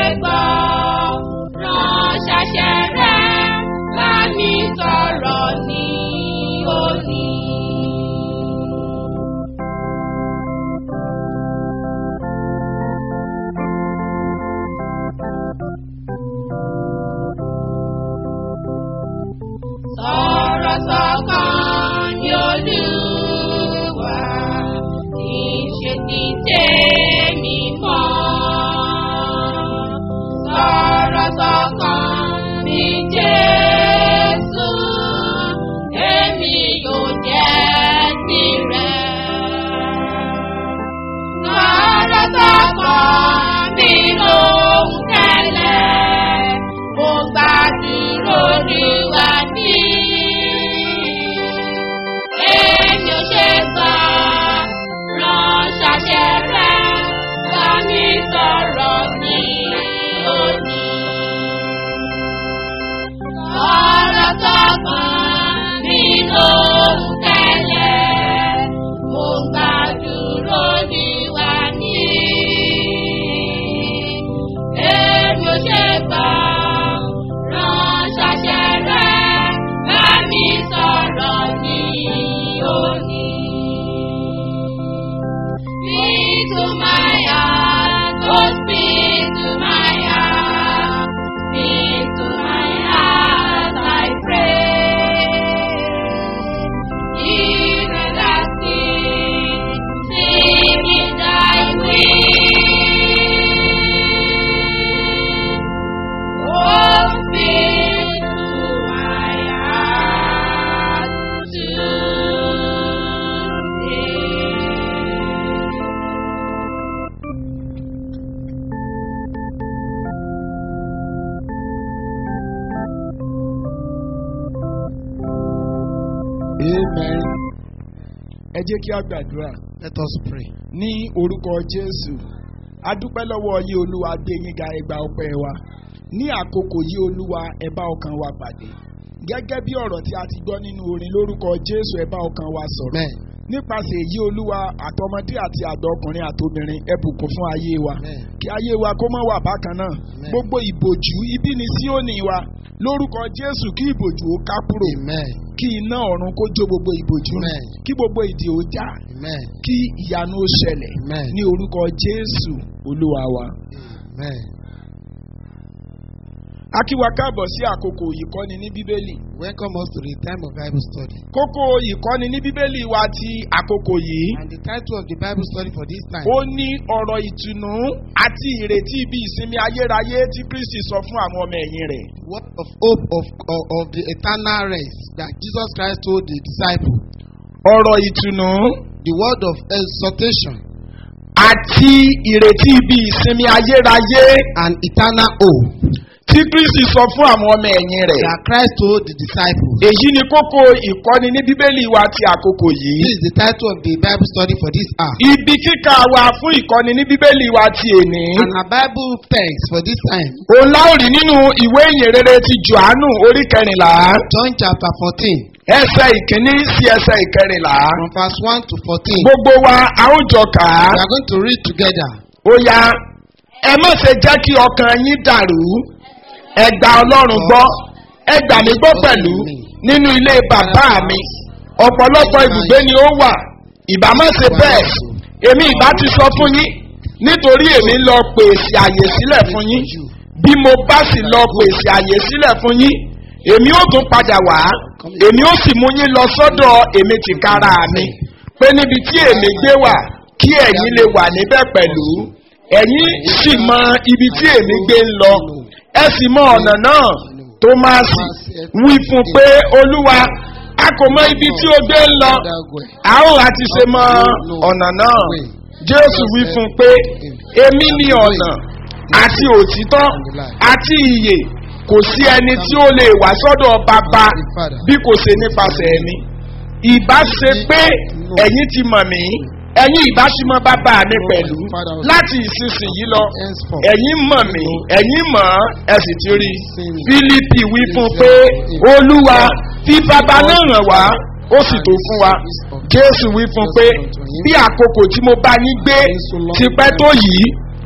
gbọ́ rán ṣàṣẹ rẹ̀ bá mi sọ̀rọ̀ ní òní. Sọ̀rọ̀ sọ̀kan ní Olúwa, kì í ṣe ti tèmi mọ́. Sọ̀rọ̀ sọ̀kan ní Jésù, èmi yóò jẹ́ tirẹ̀. Sọ̀rọ̀ sọ̀kan mi lóhùn tẹ́lẹ̀, mo gbàdúrà Olúwa ní. Èmi ò ṣe sọ, rán ṣàṣẹ rẹ̀, bá mi sọ̀rọ̀ ní òní. Sọ̀rọ̀ sọ̀kan mi lóhùn tẹ́lẹ̀, mo gbàdúrà Olúwa ní. Èmi ò ṣe gbọ́, rán ṣàṣẹ rẹ̀, bá mi sọ̀rọ̀ ní òní. Speak to my heart, oh speak to my heart, speak to my heart, I pray. Even as sing, sing in thy will. Oh, speak to my heart today. amen. ẹ jẹ́ kí a gbàdúrà Let us pray. ní orúkọ jésù a dúpẹ́ lọ́wọ́ yín olúwa gbé yín ga ẹgbà ọpẹ́ wa ní àkókò yìí olúwa ẹ bá ọkàn wa pàdé gẹ́gẹ́ bí ọ̀rọ̀ tí a ti gbọ́ nínú orin lórúkọ jésù ẹ bá ọkàn wa sọ̀rọ̀ Amen. nípasẹ̀ èyí olúwa àtọmọdé àti àgbà ọkùnrin àtobìnrin ẹ bùkún fún ayé wa Amen. kí ayé wa kó má wà bákan náà Amen. gbogbo ìbòjú ibi ni síónì wa lórúkọ jésù kí ìbòjú ó ká kúrò Amen. kí iná ọ̀run kó jó gbogbo ìbòjú run Amen. kí gbogbo ìdè ó já Amen. kí ìyanu ó ṣẹlẹ̀ Amen. ní orúkọ jésù olúwa wa. Amen. a kí wa káàbọ̀ sí àkókò ìkọ́ni ní bíbélì. Welcome us to the time of Bible study. kókó ìkọ́ni ní bíbélì wa ti àkókò yìí. And the title of the Bible study for this time ó ní ọ̀rọ̀ ìtùnú àti ìrètí ibi ìsinmi ayérayé tí kristi sọ fún àwọn ọmọ ẹ̀yìn rẹ̀. word of hope of, of, of the eternal rest that Jesus Christ told the disciples. ọ̀rọ̀ ìtùnú The word of exhortation àti ìrètí ibi ìsinmi ayérayé and eternal hope tí kristi sọ fún àwọn ọmọ ẹ̀yìn rẹ̀. that Christ told the disciples. èyí ni kókó ìkọ́ni ní bíbélì wa ti àkókò yìí. This is the title of the Bible study for this hour. ibi kíkà wa fún ìkọ́ni ní bíbélì wa ti èní. And our Bible text for this time, òun láòrì nínú ìwé ìyìnrere ti johannu orí kẹrìnlá John chapter 14, ẹsẹ ìkíní sí ẹsẹ ìkẹrìnlá. from verse 1 to 14. gbogbo wa a ó jọ kà á. We are going to read together. ó yá ẹ má ṣe jẹ́ kí ọkàn yín dàrú ẹ gba ọlọ́run gbọ́ ẹ gbà mí gbọ́ pẹ̀lú nínú ilé bàbá mi ọ̀pọ̀lọpọ̀ ibùgbé ni ó wà ìbá má ṣe bẹ́ẹ̀ èmi ìbá ti sọ fún yín nítorí èmi ń lọ pèsè àyè sílẹ̀ fún yín bí mo bá sì lọ pèsè àyè sílẹ̀ fún yín èmi ó tún padà wá èmi ó sì mú yín lọ sọ́dọ̀ èmi tìkára mi pé níbi tí èmi gbé wà kí ẹ̀yin lè wà níbẹ̀ pẹ̀lú ẹ̀yin sì mọ ibi tí èmi gbé ń lọ ẹ sì mọ ọ̀nà náà tómásì wí fún pé olúwa a kò mọ ibi tí o gbé ń lọ a ó àti ṣe mọ ọ̀nà náà jésù wí fún pé èmi ni ọ̀nà àti òtítọ́ àti ìyè kò sí ẹni tí ó lè wá sọ́dọ̀ bàbá bí kò ṣe nípasẹ̀ ẹ̀mí ìbá ṣe pé ẹ̀yin ti mọ̀ mí ẹ̀yin ìbá sì mọ bàbá mi pẹ̀lú láti ìsinsìnyí lọ ẹ̀yin mọ̀ mí ẹ̀yin mọ̀ ẹ sì ti rí fílípì wí fún pé olúwa fi bàbá náà ràn wá ó sì tó fún wa jésù wí fún pé bí àkókò tí mo bá yín gbé ti pẹ́ tó yìí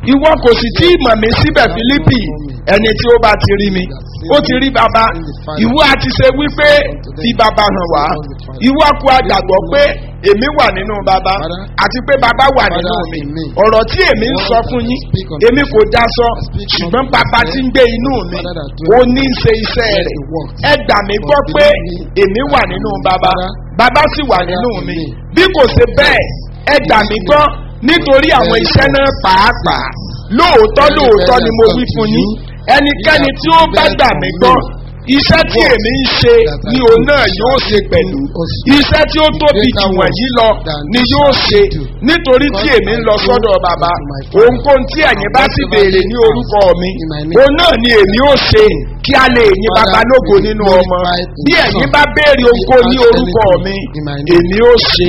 ìwọ kò sì tí ì mọ̀ mí síbẹ̀ fílípì ẹni tí ó bá ti rí mi ó ti rí bàbá ìwọ àti ṣe wípé fi bàbá hàn wá ìwọ kò àgbàgbọ́ pé èmi wà nínú bàbá àti pé bàbá wà nínú mi ọ̀rọ̀ tí èmi ń sọ fún yín èmi kò dá sọ ṣùgbọ́n bàbá tí ń gbé inú mi ó ní í ṣe iṣẹ́ rẹ̀ ẹ gbà mí gbọ́ pé èmi wà nínú bàbá bàbá sì wà nínú mi bí kò ṣe bẹ́ẹ̀ ẹ gbà mí gbọ́ nítorí àwọn iṣẹ́ náà pàápàá lóòótọ́ lóòótọ́ ni mo wí fún yín ẹnikẹ́ni tí ó bá gbà mí gbọ́ iṣẹ́ tí èmi ń ṣe ni òun náà yóò ṣe pẹ̀lú iṣẹ́ tí ó tóbi jù wọ̀nyí lọ ni yóò ṣe nítorí tí èmi ń lọ sọ́dọ̀ bàbá ohunkóhun tí ẹ̀yin bá sì béèrè ní orúkọ mi òun náà ni èmi ó ṣe kí a lè yin bàbá lógo nínú ọmọ bí ẹ̀yin bá béèrè ohunkóhun ní orúkọ mi èmi ó ṣe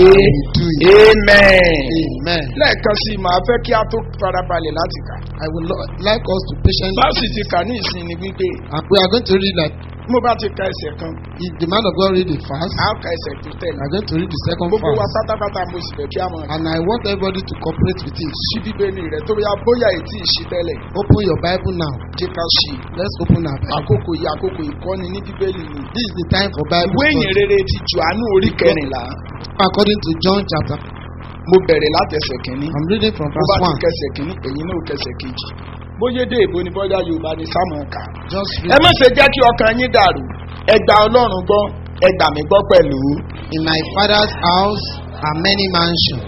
é amen Amen. lẹ́ẹ̀kan sí i màá fẹ́ kí a tó farabalẹ̀ láti kà I would lo- like us to patiently. báàsì ti kà ní ìsinmi wípé And we are going to read that mo bá ti ka ẹsẹ̀ kan if the man of God read the fast, a ó ka ẹsẹ̀ tó we tẹ̀lé are going to read the second gbogbo wa fast. pátápátá mo sì fẹ́ kí a mọ̀ And I want everybody to cooperate with it. ṣí bíbélì rẹ̀ tó yá bóyá ètí ìṣí tẹ́lẹ̀ Open your Bible now. jẹ́ ká ṣí i. Let's open our Bible. àkókò yìí àkókò ìkọ́ni ní bíbélì ni This is the time for Bible ìwé ìyìn study. rere ti jòhánù orí kẹrìnlá According to John chapter, mo bẹ̀rẹ̀ látẹsẹ̀ kínní I'm reading from mo bá verse ti 1. kẹsẹ̀ kínní ẹ̀yin náà kẹsẹ̀ kejì bóyá dé èbó ni bọ́dá yorùbá ni sámọ̀ ká Just ẹ read. má ṣe jẹ́ kí ọkàn yín dàrú ẹ gba ọlọ́run gbọ́ ẹ gbà mí gbọ́ pẹ̀lú In my father's house are many mansions.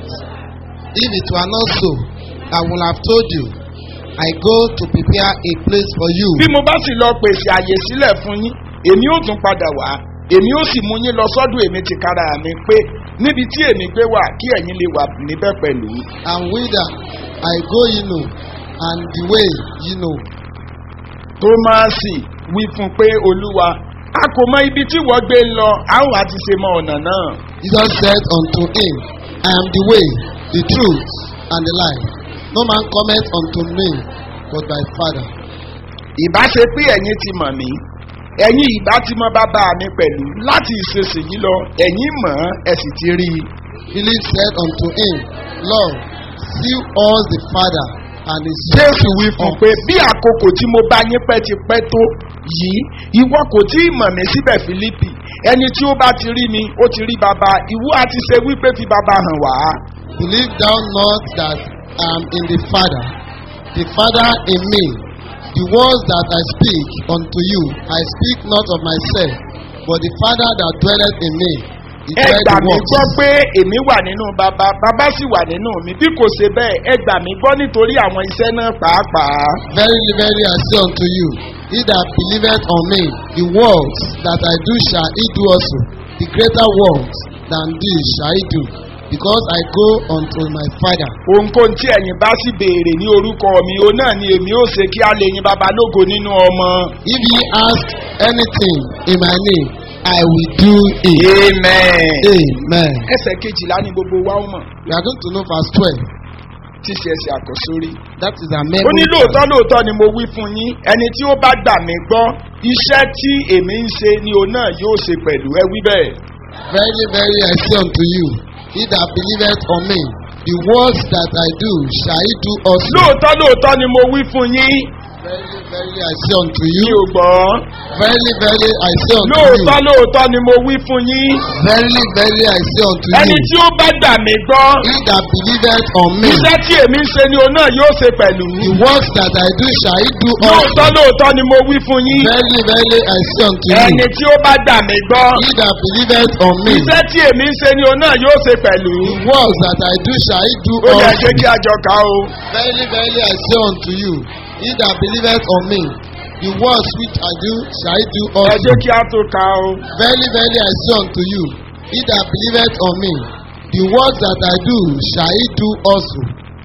If it were not so, I would have told you. I go to prepare a place for you. bí mo bá sì lọ pèsè àyè sílẹ̀ fún yín èmi ó tún padà wá èmi ó sì mú yín lọ sọ́dọ̀ èmi ti kára mi pé níbi tí èmi gbé wà kí ẹ̀yin lè wà níbẹ̀ pẹ̀lú. And whither I go, you know, and the way, you know. tómásì wí fún pé olúwa a kò mọ ibi tí wọ́n gbé ń lọ a ó àti ṣe mọ ọ̀nà náà. Jesus said unto him, I am the way, the truth, and the life. No man cometh unto me but by Father. ìbá ṣe pé ẹ̀yin ti mọ̀ mí ẹ̀yin ìbá ti mọ bàbá mi pẹ̀lú láti ìṣesìyí lọ ẹ̀yin mọ̀ ọ́n ẹ sì ti rí i. Philip said unto him, Lord, see us the Father, and his jésù wí fún un pé bí àkókò tí mo bá yín pẹ́ ti pẹ́ tó yìí ìwọ kò tí ì mọ̀ mí síbẹ̀ fílípì ẹni tí ó bá ti rí mi ó ti rí bàbá ìwọ àti ṣe wípé fi bàbá hàn wá. Believe thou not that I am in the Father, the Father in me. The words that I speak unto you, I speak not of myself, but the Father that dwelleth in me. He ẹ doeth gbà the mí works. gbọ́ pé èmi wà nínú bàbá bàbá sì wà nínú mi bí kò ṣe bẹ́ẹ̀ ẹ gbà mí gbọ́ nítorí àwọn iṣẹ́ náà pàápàá. Verily, verily, I say unto you, he that believeth on me, the works that I do shall he do also. The greater works than these shall he do, because I go unto my Father. ohunkóhun tí ẹ̀yin bá sì béèrè ní orúkọ mi òun náà ni èmi ó ṣe kí a lè yin bàbá lógo nínú ọmọ. If ye ask anything in my name, I will do it. amen. Amen. ẹsẹ̀ kejìlá ni gbogbo wa ó mọ̀ We are going to know verse 12. tí ṣe ẹsẹ̀ àkọ́sórí. That is our ó memory. ní lóòótọ́ lóòótọ́ ni mo wí fún yín ẹni tí ó bá gbà mí gbọ́ iṣẹ́ tí èmi ń ṣe ni òun náà yóò ṣe pẹ̀lú ẹ wí bẹ́ẹ̀. Verily, verily, I say unto you, he that believeth on me, the works that I do shall he do also. lóòótọ́ lóòótọ́ ni mo wí fún yín Verily, verily, I say unto mi you. ò gbọ́. Verily, verily, I say unto lóòótọ́ you. lóòótọ́ ni mo wí fún yín Verily, verily, I say unto ẹni you. tí ó bá gbà mí gbọ́ He that believeth on me, iṣẹ́ tí èmi ń ṣe ni òun náà yóò ṣe pẹ̀lú. the works that I do shall he do also. lóòótọ́ lóòótọ́ ni mo wí fún yín Verily, verily, I say unto ẹni you. tí ó bá gbà mí gbọ́ He that believeth on me, iṣẹ́ tí èmi ń ṣe ni òun náà yóò ṣe pẹ̀lú. the works that I do shall he do ó yẹ also. jẹ́ kí a jọ kà ó. Verily, verily, I say unto you, he that believeth on me, the works which I do shall he do ẹ also. jẹ́ kí a tó kà ó. Verily, verily, I say unto you, he that believeth on me, the works that I do shall he do also.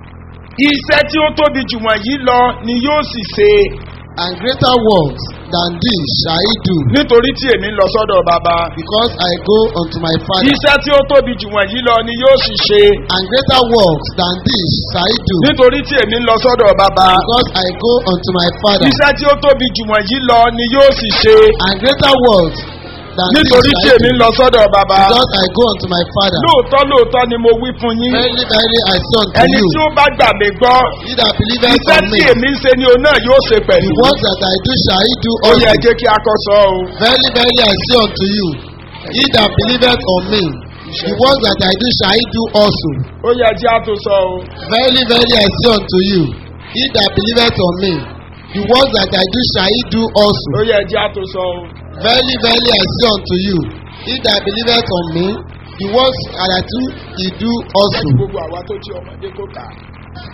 iṣẹ́ tí ó tóbi jù wọ̀nyí lọ ni yóò sì ṣe And greater works than these shall he do, nítorí tí èmi ń lọ sọ́dọ̀ bàbá. because I go unto my Father. iṣẹ́ tí ó tóbi jù wọ̀nyí lọ ni yóò sì ṣe And greater works than these shall he do, nítorí tí èmi ń lọ sọ́dọ̀ bàbá. because I go unto my Father. iṣẹ́ tí ó tóbi jù wọ̀nyí lọ ni yóò sì ṣe And greater works than this nítorí tí shall I èmi ń do. lọ sọ́dọ̀ bàbá Because I go unto my Father. lóòótọ́ lóòótọ́ ni mo wí fún yín Verily, verily, I say unto ẹni you, tí ó bá gbà mí gbọ́ he that believeth iṣẹ́ on tí me, èmi ń ṣe ni òun náà yóò ṣe the pẹ̀lú works that I do shall he do ó yẹ also. jẹ́ kí a kọ́ sọ o Verily, verily, I say unto you, he that believeth on me, the works that I do shall he do also. ó yẹ jẹ́ a tó sọ o Verily, verily, I say unto you, he that believeth on me, the works that I do shall he do also. ó yẹ jẹ́ a tó sọ o Verily, verily, I say unto you, he that believeth on me, the works that I do, he do also. gbogbo àwa tó jí ọmọdé kó kà á.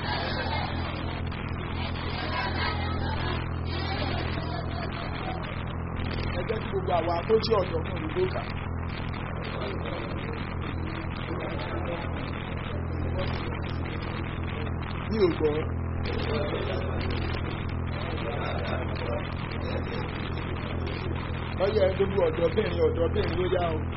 ẹ jẹ́ kí gbogbo àwa tó jí ọ̀dọ́ fún ìlú kà á. mi ò gbọ́. ọyẹ gbogbo ọ̀dọ́bìnrin ọ̀dọ́bìnrin ló yá o.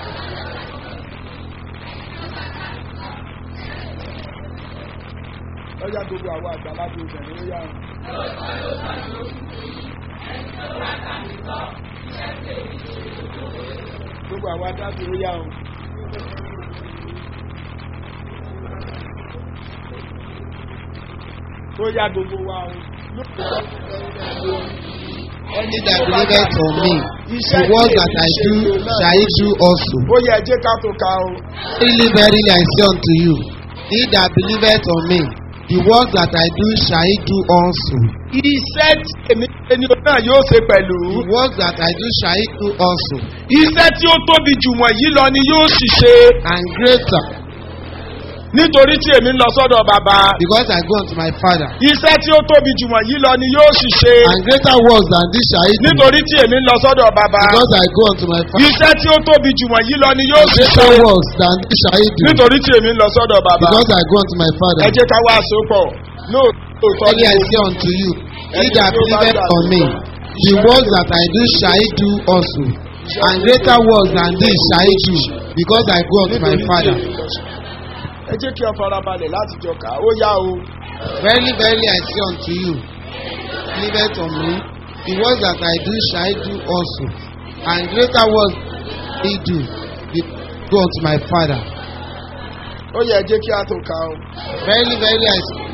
ọyá gbogbo àwọn àgbàlagbà obìnrin ló yá o. gbogbo àwọn adájọ́ ló yá o. tó yá gbogbo wa o. He that believeth on me, the works that I do shall he do also. ó yẹ ẹjẹ́ ká tó ka o. Verily, verily, I say unto you, he that believeth on me, the works that I do shall he do also. iṣẹ́ tí èmi ṣe ni òun náà yóò ṣe pẹ̀lú. The works that I do shall he do also. iṣẹ́ tí ó tóbi jù wọ̀nyí lọ ni yóò sì ṣe. And greater, nítorí tí èmi ń lọ sọ́dọ̀ bàbá. because I go unto my Father. iṣẹ́ tí ó tóbi jù wọ̀nyí lọ ni yóò sì ṣe. And greater works than this shall he do, nítorí tí èmi ń lọ sọ́dọ̀ bàbá. because I go unto my Father. iṣẹ́ tí ó tóbi jù wọ̀nyí lọ ni yóò And sì ṣe. greater works than this shall he do, nítorí tí èmi ń lọ sọ́dọ̀ bàbá. because I go unto my Father. ẹ jẹ́ ká wá àsopọ̀ lóòótọ́ Verily I say unto you, he that believeth on me, the works that I do shall he do also. And greater works than this shall he do, because I go unto my Father. ẹ jẹ́ kí ọ farabalẹ̀ láti jọ kà á ó yá o. Verily, verily, I say unto you, believeth on me, the works that I do shall he do also. And greater works he do, he go unto my Father. ó yẹ ẹ jẹ́ kí a tó kà á o. Verily, verily, I say,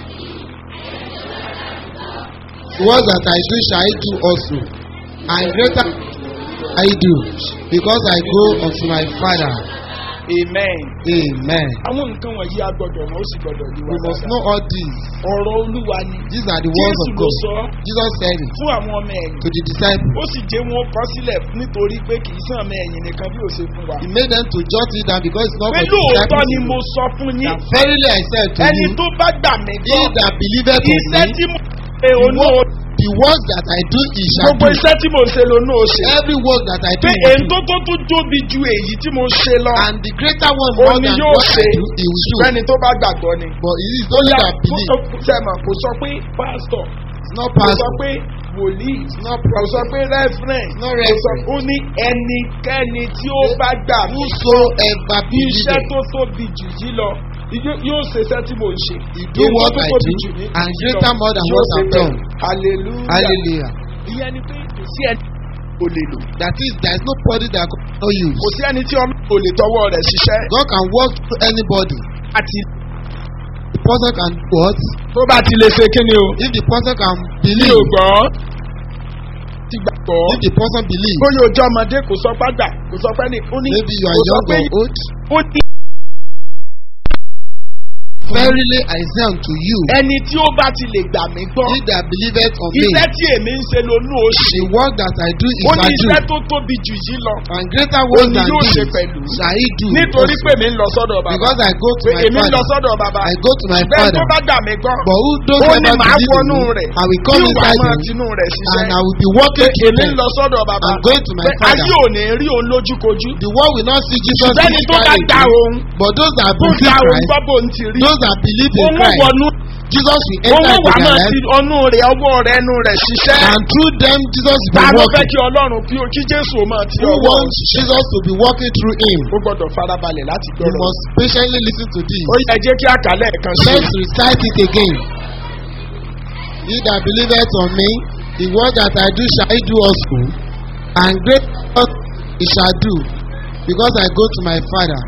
the works that I do shall he do also. And greater I do, because I go unto my Father. amen. Amen. àwọn nǹkan wọ̀nyí a gbọ́dọ̀ mọ̀ ó sì gbọ́dọ̀ yí wa We must dáadáa. know all these. ọ̀rọ̀ olúwa ni. These are the words jésù of ló God. sọ Jesus said it fún àwọn ọmọ ẹ̀yìn. to the disciples. ó sì jẹ́ wọn kọ́ sílẹ̀ nítorí pé kì í sàn ọmọ ẹ̀yìn nìkan bí ó ṣe fún wa. He made them to jot it down because it's not pé for the lóòótọ́ disciples. ni to mo know. sọ fún yín. That verily I said to ẹni you, tó bá gbà mí he gbọ́. that believeth on iṣẹ́ me, tí mo ṣe onú o. the works that I do, he shall gbogbo do. iṣẹ́ tí mo ṣe lónú o ṣe. Every work that I do, pé he will èyí do. tó tó tún tóbi ju èyí tí mo ṣe lọ. and the greater one ó more ní than yóò what I ṣe do, he will do. fẹ́ni tó bá gbàgbọ́ ni. But it is only that believe. sẹ́mọ̀ kò sọ pé pásítọ̀ It's not kò sọ pastor. pé wòlíì It's not kò sọ prophet. pé rẹ́fúrẹ́ǹ No kò sọ reference. ó ní ẹnikẹ́ni tí ó bá gbà mí Whosoever iṣẹ́ believeth, tó tóbi jù yí lọ yó- yóò ṣe iṣẹ́ tí mò ń ṣe. he do Èyí what tó I tóbi do, jù ní and yí greater lọ, more than yóò what ṣe I've bẹ́ẹ̀. done. hallelujah. Hallelujah. ìyẹn ni pé kò sí ẹni kò lè lò That is, there is nobody that can know you. kò sí ẹni tí ọmọ kò lè tọwọ́ rẹ̀ ṣiṣẹ́ God can work through anybody. àti The person can do what? tó bá ti lè ṣe kí ni o. If the person can mi ò believe, gbọ́ ti gbàgbọ́. if the person believe, bóyá ojú ọmọdé kò sọ pàgbà kò sọ pẹ́ ní. ó ní maybe you kò are sọ young pé or old. ó ní Verily I say unto you, ẹni tí ó bá ti lè gbà mí gbọ́. he that believeth on me, iṣẹ́ tí èmi ń ṣe lónú ó ṣe. the work that I do is ó ní I iṣẹ́ do, tó tóbi jù yí lọ. and greater ó works ní than yóò ṣe this pẹ̀lú. shall he do. nítorí also. pé mi ń lọ sọ́dọ̀ bàbá. Because I go to pé my èmi ń lọ father, sọ́dọ̀ bàbá. I go to my bẹ́ẹ̀ father. tó bá gbà mí gbọ́. But who those ó who ní never màá believe in wọnú me, rẹ̀. I will come tí wàá inside máa him, tinú rẹ̀ and ṣiṣẹ́. I will be working pé through èmi ń them. lọ sọ́dọ̀ bàbá. I'm going to my pé father. ayé ò ní rí òun lójúkojú. The world will not see Jesus ṣùgbọ́n ẹni tó bá physically dá again, òun. but those that tó believe dá òun Christ, gbọ́ bó ń ti rí. those that believe in òun Christ, wọnú. Jesus will òun enter wà into máa their ti life, ọnú rẹ̀ ọwọ́ rẹ̀ ẹnu rẹ̀ ṣiṣẹ́. and through them Jesus will ta be ló fẹ́ working. kí ọlọ́run kí kí jésù ó máa ti Who ọwọ́ wants Jesus to be working through him? ó gbọ́dọ̀ farabalẹ̀ láti You gbọ́rọ̀. must patiently listen to this. ó yẹ jẹ́ kí àkàlẹ̀ kan sí. Let's recite it again. He that believeth on me, the word that I do shall he do also, and great work He shall do, because I go to my Father.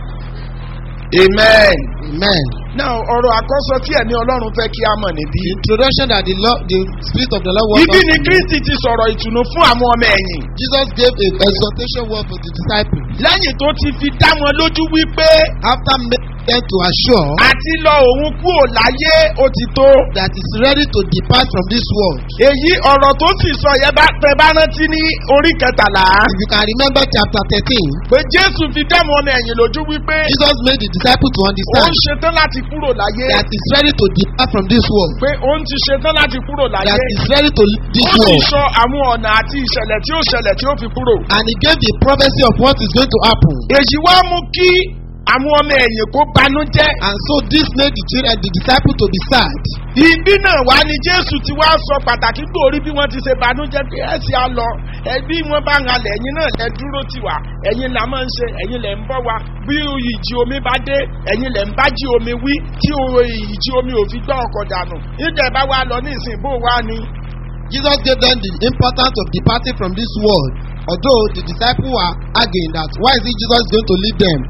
amen. Amen. now ọ̀rọ̀ àkọ́sọ tí ẹ̀mí ọlọ́run fẹ́ kí a mọ̀ níbí. The introduction that the Lord, the Spirit of the Lord wants ibi us ni to know. kristi ti sọ̀rọ̀ ìtùnú fún àwọn ọmọ ẹ̀yìn. Jesus gave a exhortation word for the disciples lẹ́yìn tó ti fi dá wọn lójú wípé after making them to assure àti lọ òun kúrò láyé ó ti tó. that is ready to depart from this world. èyí ọ̀rọ̀ tó sì sọ yẹn bá tẹ bá rántí ní orí kẹtàlá. If you can remember chapter thirteen, pé jésù fi dá wọn ọmọ ẹ̀yìn lójú wípé Jesus made the disciples to òun understand ṣetán láti kúrò láyé. that is ready to depart from this world. pé òun ti ṣetán láti kúrò láyé. That is ready to leave this ó sì world. sọ àwọn ọ̀nà àti ìṣẹ̀lẹ̀ tí ó ṣẹlẹ̀ tí ó fi kúrò. And he gave the prophecy of what is going to happen. èyí wá mú kí àwọn ọmọ ẹ̀yìn kó banújẹ́. And so this made the children, the disciples to be sad. ibi náà wá ní jésù ti wá sọ pàtàkì gbòòrí bí wọ́n ti ṣe banújẹ́ pé ẹ ṣe á lọ ẹbí wọn bá ń halẹ̀ ẹ̀yin náà lẹ dúró tì wá ẹ̀yin là máa ń ṣe ẹ̀yin lẹ̀ ń bọ́ wa bí ìjì omi bá dé ẹ̀yin lẹ̀ ń bá jí omi wí tí o- ìjì omi ò fi gbọ́ ọkọ̀ dànù nígbà bá wa lọ ní ìsìn bó wá ni. Jesus gave them the importance of departing from this world. Although the disciples were arguing that why is it Jesus going to lead them?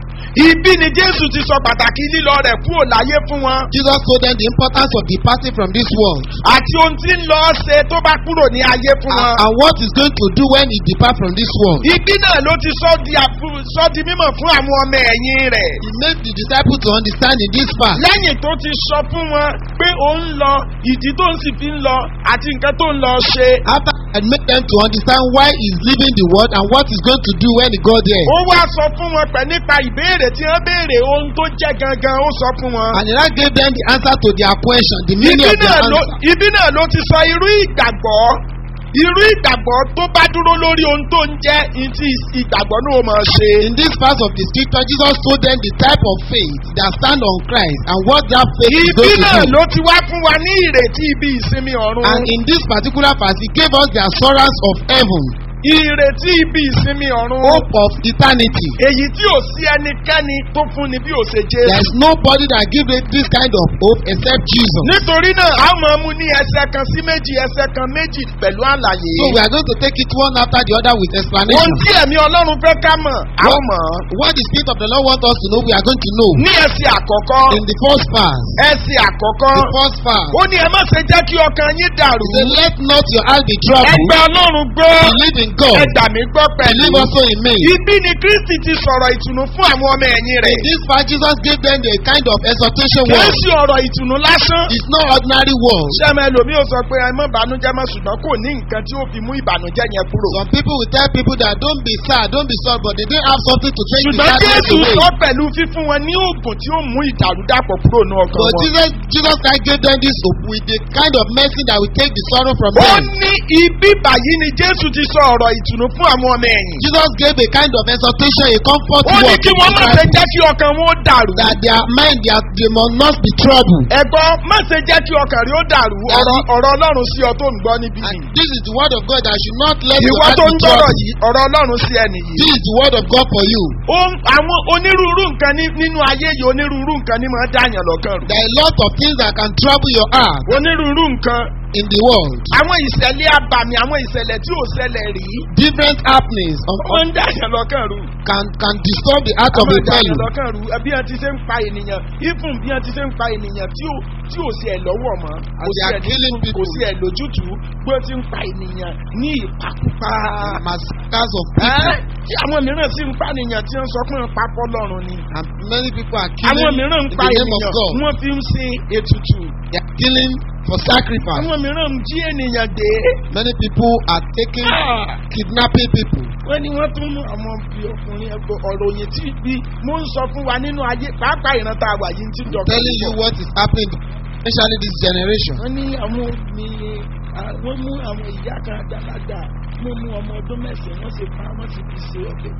ibi ni jésù ti sọ pàtàkì lílọ rẹ̀ kúrò láyé fún wọn Jesus told them the importance of departing from this world àti ohun tí ń lọ ṣe tó bá kúrò ní ayé fún and, wọn. and what he's going to do when he depart from this world. ibi náà ló ti sọ di àfu- sọ di mímọ̀ fún àwọn ọmọ ẹ̀yìn rẹ̀. He made the disciples to understand in this part lẹ́yìn tó ti sọ fún wọn pé ó ń lọ ìdí tó ń sì fi ń lọ àti nǹkan tó ń lọ ṣe. after he had made them to understand why he's leaving the world and what he's going to do when he got there. ó wá sọ fún wọn pẹ̀ nípa ìbéèrè tí wọ́n béèrè ohun tó jẹ́ gangan ó sọ fún wọn. And he now gave them the answer to their question, the meaning ibi of their náà ló answer. ibi náà ló ti sọ irú ìgbàgbọ́ irú ìgbàgbọ́ tó bá dúró lórí ohun tó ń jẹ́ ìtì ìgbàgbọ́ náà ó máa ṣe. In this part of the scripture, Jesus told them the type of faith that stand on Christ and what that faith is ibi going to náà do. ló ti wá fún wa ní ìrètí ibi ìsinmi ọ̀run. And in this particular verse, he gave us the assurance of heaven, ìrètí ibi ìsinmi ọ̀run. hope of eternity. èyí tí ò sí ẹnikẹ́ni tó fúnni bí ò ṣe There jésù. is nobody that gives it this kind of hope except Jesus. nítorí náà a máa mú ní ẹsẹ̀ kan sí méjì ẹsẹ̀ kan méjì pẹ̀lú àlàyé. So we are going to take it one after the other with ohun explanation. tí ẹ̀mí ọlọ́run fẹ́ ká mọ̀ a ó mọ̀ ọ́. What the Spirit of the Lord wants us to know, we are going to know. ní ẹsẹ̀ àkọ́kọ́ In the first verse, ẹsẹ̀ àkọ́kọ́ the first verse, ó ní ẹ má ṣe jẹ́ kí ọkàn yín dàrú. he said, Let not your heart be troubled. ẹgbẹ́ ọlọ́run gbọ́ Believe in God. ẹgbà mi gbọ́ pẹ̀lú. Believe also in me. ibi ni kristi ti sọ̀rọ̀ ìtùnú fún àwọn ọmọ ẹ̀yìn rẹ̀. In this part, Jesus gave them the kind of exhortation kì í word. ṣe ọ̀rọ̀ ìtùnú lásán. It's not ordinary word. sẹ́mi ẹlòmíì ò sọ pé ẹ má bànújẹ́ mọ́ ṣùgbọ́n kò ní nǹkan tí ó fi mú ìbànújẹ́ yẹn kúrò. Some people will tell people that don't be sad, don't be sorry, but they didn't have something to take the ṣùgbọ́n sadness jésù away. sọ pẹ̀lú fífún wọn ní oògùn tí ó mú ìdàrúdàpọ̀ kúrò ní ọkàn But wọn. Jesus, Jesus Christ gave them this hope with the kind of medicine that will take the sorrow from ó them. ní ibi báyìí ni jésù ti sọ ọ̀rọ̀ ìtùnú fún àwọn ọmọ ẹ̀yìn. Jesus gave a kind of exhortation, a comfort ó ní word kí to wọ́n the má ṣe disciples jẹ́ kí ọkàn wọn ó dàrú. that their mind, their, they must not be troubled. ẹ̀gbọ́n má ṣe jẹ́ kí ọkàn rí ó dàrú ọ̀rọ̀ ọ̀rọ̀ ọlọ́run sí ọ tó ń gbọ́ níbí And yìí. this is the word of God that should not let your ìwọ heart tó be ń gbọ́rọ̀ troubled. yìí ọ̀rọ̀ ọlọ́run sí ẹnì yìí. This is the word of God for you. Ó- àwọn onírúurú nǹkan ní- nínú ayé yìí onírúurú nǹkan ní máa dáyàn lọ́kàn rú. There are a lot of things that can trouble your heart onírúurú nǹkan in the world. àwọn ìṣẹ̀lẹ̀ abàmì àwọn ìṣẹ̀lẹ̀ tí ò ṣẹlẹ̀ rí Different happenings of, ó ń dáyàn lọ́kàn rú. can can disturb the heart of àwọn a ìdáyàn fellow. lọ́kàn rú bí wọ́n ti ṣe ń pa ènìyàn ifun bí wọ́n ti ṣe ń pa ènìyàn tí ò tí ò sí ẹ̀ lọ́wọ́ mọ́ kò And sí they are ẹ̀ killing ní- kò people. sí ẹ̀ lójútùú bí wọ́n ti ń pa ènìyàn ní ìpakúpa. Massacres of Ẹ́, people. tí àwọn mìíràn sì ń pa ènìyàn tí wọ́n sọ pé ń pa fọ́lọ́run ni. And many people are àwọn killing mìíràn ń in pa the name of ènìyàn God. wọ́n fi ń sin ètùtù. They are killing for sacrifice. àwọn mìíràn ń jí ènìyàn gbé. Many people are taking, Ah! kidnapping people. wọ́n ní wọ́n tún mú àwọn bí ọkùnrin ẹgbẹ́ ọ̀rọ̀ òyìn tí bí mo ń sọ fún wa nínú ayé pàápàá ìran tá a wà yìí ti dọ̀kọ̀ Telling you what is happening, especially this generation. wọ́n ní àwọn mi wọ́n mú àwọn ìyá kan àgbàlagbà wọ́n mú ọmọ ọdún mẹ́sàn-án wọ́n sì pa wọ́n sì fi ṣe ọbẹ̀.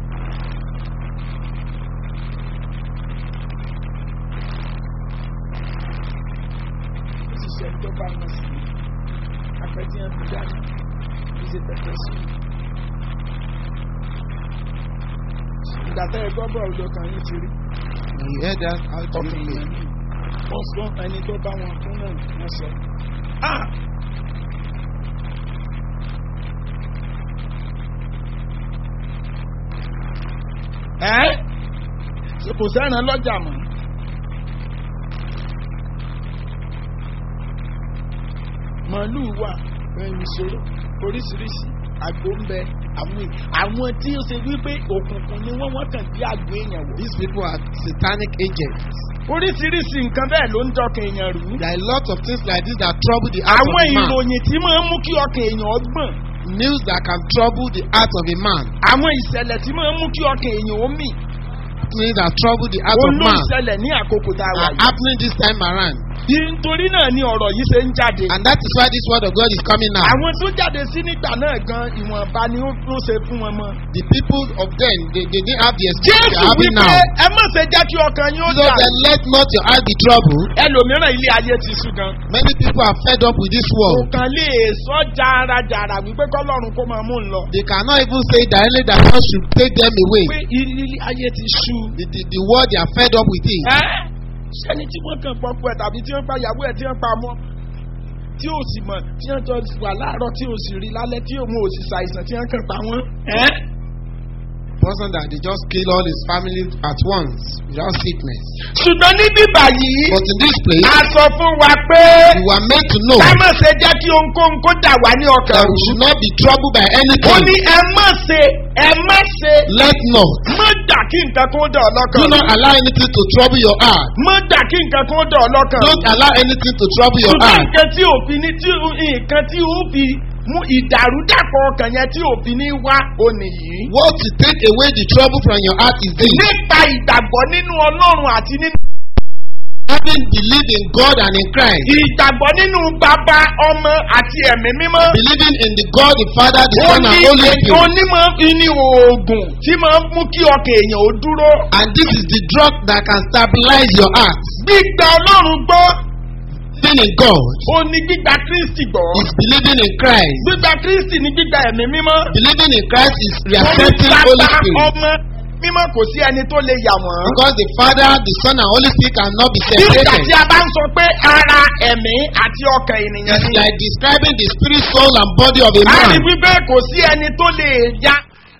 ó sì ṣe ẹjọ́ bá wọn sí apẹ̀tí ẹ̀ fi dáná kí ṣe tẹ̀tẹ̀ sí i. ìgbà tẹ́ ẹ gbọ́ bọ̀ ọ̀dọ̀ kan yín ti rí You heard that? How do you ọkùnrin feel? yẹn wọ́n sọ ẹni tó bá wọn fún náà wọ́n sọ. Ah! ẹ́ kò sẹ́ran lọ́jà mọ́. màálù wà ìṣó oríṣiríṣi àgbo ń bẹ àwọn àwọn tí ó ṣe wípé òkùnkùn ni wọ́n wọ́n kàn bí àgbo èèyàn wò. These people are satanic agents. oríṣiríṣi nǹkan bẹ́ẹ̀ ló ń dọkàn èèyàn rú. There are a lot of things like this that trouble the heart àwọn of a man. ìròyìn tí máa ń mú kí ọkàn èèyàn ọgbọ̀n. News that can trouble the heart of a man. àwọn ìṣẹ̀lẹ̀ tí máa ń mú kí ọkàn èèyàn ó mì. Things that trouble the heart of olú man ìṣẹ̀lẹ̀ ní àkókò tá a wà are yìí. happening this time around. nítorí náà ni ọ̀rọ̀ yìí ṣe ń jáde. And that is why this word of God is coming out. àwọn tó jáde sí nígbà náà gan ìwọ̀nba ni ó ló ṣe fún wọn mọ́. The people of then, they, they didn't have the experience jésù they are having wípé now. ẹ má ṣe jẹ́ kí ọkàn yín ó So dà. then let not your heart be troubled. ẹlòmíràn ilé ayé ti sú gan. Many people are fed up with this kò world. kàn lè sọ jarajara wípé kọ́lọ́run kó máa mú un lọ. They cannot even say directly that God should take them away. pé ilé ayé ti sú. The, the, the world they are fed up with it. ẹ́ sẹ́ni tí wọ́n kàn pọ́pọ́ ẹ̀ tàbí tí wọ́n pa ìyàwó ẹ̀ tí wọ́n pa mọ́ tí ò sì mọ̀ tí wọ́n jọ wà láàárọ̀ tí ò sì rí lálẹ́ tí òun ò sì ṣàìsàn tí wọ́n kàn pa wọ́n. ẹ́ Person that they just kill all his family at once without sickness. ṣùgbọ́n ní bíbà yìí But in this place, a sọ fún wa pé we were meant to know ká má ṣe jẹ́ kí ohunkóhun kó dà wá ní ọkàn that we rú. should not be troubled by ó anything. ní ẹ má ṣe ẹ má ṣe Let not. má dà kí nǹkan kó dà ọ́ Do lọ́kàn not rú. allow anything to trouble your heart. má dà kí nǹkan kó dà ọ́ lọ́kàn rú. Don't allow anything to trouble your ṣùgbọ́n heart. nǹkan tí òfin ní tí nǹkan tí ó fi mú ìdàrúdàpọ̀ ọkàn yẹn tí òfin ní wá òní yìí. What to take away the trouble from your heart is this. nípa ìgbàgbọ́ nínú ọlọ́run àti nínú Having believed in God and in Christ. ìgbàgbọ́ nínú bàbá ọmọ àti ẹ̀mí mímọ́. Believing in the God, the Father, the ó Son, ní and Holy Spirit. onímọ̀ ní oògùn tí máa ń mú kí ọkàn èèyàn ó dúró. And this is the drug that can stabilize your heart. gbígba ọlọ́run gbọ́ Believing in God ó ní gbígba kristi gbọ́. is believing in Christ. gbígba kristi ní gbígba ẹ̀mí mímọ́. Believing in Christ is Ó ní reaccepting Holy bàbá Spirit. ọmọ mímọ́ kò sí ẹni tó lè yà wọ́n. Because the Father, the Son, and Holy Spirit cannot be nígbà separated. tí a bá ń sọ pé ara ẹ̀mí àti ọkàn ènìyàn It's ni. like describing the spirit, soul, and body of a a rí man. wípé kò sí ẹni tó lè ya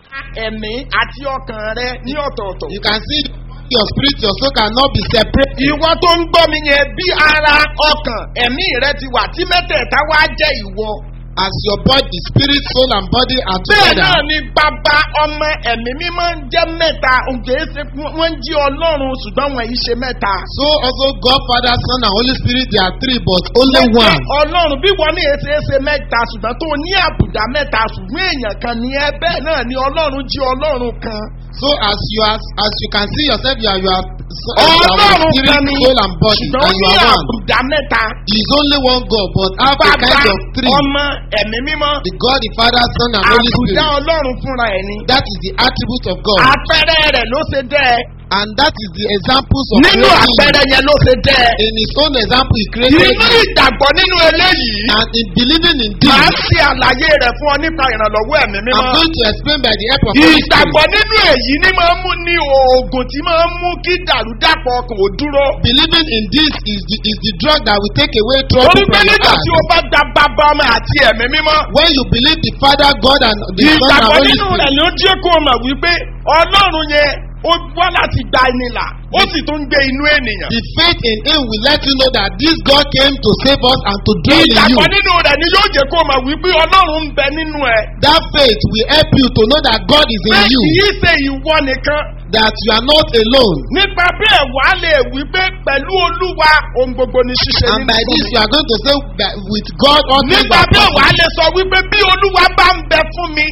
ẹ̀mí àti ọkàn rẹ ní ọ̀tọ̀ọ̀tọ̀. You can see your spirit, your soul cannot be separated. ìwọ tó ń gbọ́ mi yẹn bí ara ọkàn ẹ̀mí rẹ ti wà tí mẹ́tẹ̀ẹ̀ta wá jẹ́ ìwọ. As your body, spirit, soul, and body are bẹ́ẹ̀ together. náà ni bàbá ọmọ ẹ̀mí mímọ́ ń jẹ́ mẹ́ta òǹkè ṣe wọ́n ń jí ọlọ́run ṣùgbọ́n wọ́n yìí ṣe mẹ́ta. So also God, Father, Son, and Holy Spirit, they are three, but only Wọ́n jẹ́ one. ọlọ́run bí wọ́n ní èsì èsè mẹ́ta ṣùgbọ́n tó ní àbùdá mẹ́ta ṣùgbọ́n èèyàn kan ní ẹ bẹ́ẹ̀ náà ni ọlọ́run jí ọlọ́run kan. So as you are, as you can see yourself, you are, you are, so- you are ọlọ́run spirit, kan ní soul, and body, ṣùgbọ́n ó and you ní are one. àbùdá mẹ́ta. There is only one God, but have a bàbá kind of three. ọmọ ẹ̀mí mímọ́ The God, the Father, Son, and Holy àbùdá Spirit. ọlọ́run fúnra ẹ̀ ni. That is the attribute of God. àpẹẹrẹ rẹ̀ ló ṣe dẹ́ ẹ. And that is the examples of nínú creating. àpẹẹrẹ yẹn ló ṣe dẹ́ ẹ. In his own example, he created nínú you. ìgbàgbọ́ nínú eléyìí. And in believing in màá this, ṣe àlàyé rẹ̀ fún ọ nípa ìrànlọ́wọ́ ẹ̀mí I'm mímọ́. going to explain by the help of Holy Spirit. ìgbàgbọ́ nínú èyí ni máa ń mú ní oògùn tí máa ń mú kí dàrúdàpọ̀ ọkàn ò dúró. Believing in this is the, is the drug that will take away trouble torí pé from your nígbà heart. tí o bá da bàbá ọmọ àti ẹ̀mí mímọ́. When you believe the Father, God, and the Son, and ìgbàgbọ́ Holy nínú rẹ̀ Spirit, ló jẹ́ kó o mọ̀ wípé ọlọ́run yẹn ó wá láti gba ẹni là ó sì tún ń gbé inú ènìyàn. the faith in Him will let you know that this God came to save us and to dwell in you. ìgbàgbọ́ nínú rẹ̀ ni yóò jẹ́ kó o mọ̀ wípé ọlọ́run ń bẹ nínú ẹ̀. That faith will help you to know that God is pé in you, kì í ṣe ìwọ nìkan. that you are not alone. nípa bẹ́ẹ̀ wà á lè wípé pẹ̀lú olúwa ohun gbogbo ni ṣíṣe And nínú by this, fún mi. you are going to say that with God, all things nípa are bẹ́ẹ̀ wà á possible. lè sọ wípé bí olúwa bá ń bẹ fún mi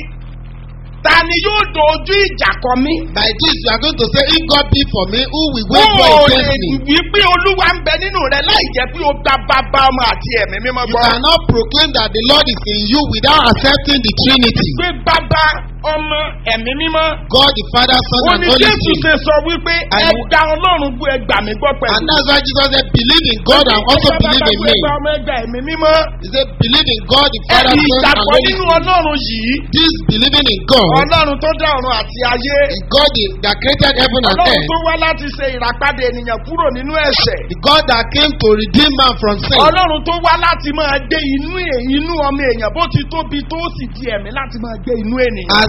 ta ni yóò dojú ìjà kọ mí. By this, you are going to say, if God be for me, who will Ó wait for lè against me? wípé olúwa ń bẹ nínú rẹ láì jẹ́ pé o gba bàbá ọmọ àti ẹ̀mí mímọ́ You gbọ́. cannot proclaim that the Lord is in you without accepting the Trinity. pé bàbá ọmọ ẹ̀mí mímọ́. God, the Father, Son, ó and ní Holy jésù Spirit. ṣe sọ wípé And- ẹgbà ọlọ́run gbọ́ ẹgbà mi gbọ́ pẹ̀lú. And that's why Jesus said, believe in God and also Ẹgbà believe bàbá in gbọ́ me. ẹgbà ọmọ ẹgbà ẹ̀mí mímọ́. He said, believe in God, the Father, ẹ̀rí Son, and ìgbàgbọ́ Holy nínú Spirit. ọlọ́run yìí. This believing in God, ọlọ́run tó dá ọ̀run àti ayé. the God the- that created heaven and ọlọ́run earth, tó wá láti ṣe ìràpadà ènìyàn kúrò nínú ẹ̀ṣẹ̀. the God that came to redeem man from sin, ọlọ́run tó wá láti máa gbé inú è- inú ọmọ èèyàn bó ti tóbi tó sì di ẹ̀mí láti máa gbé inú ènìyàn. as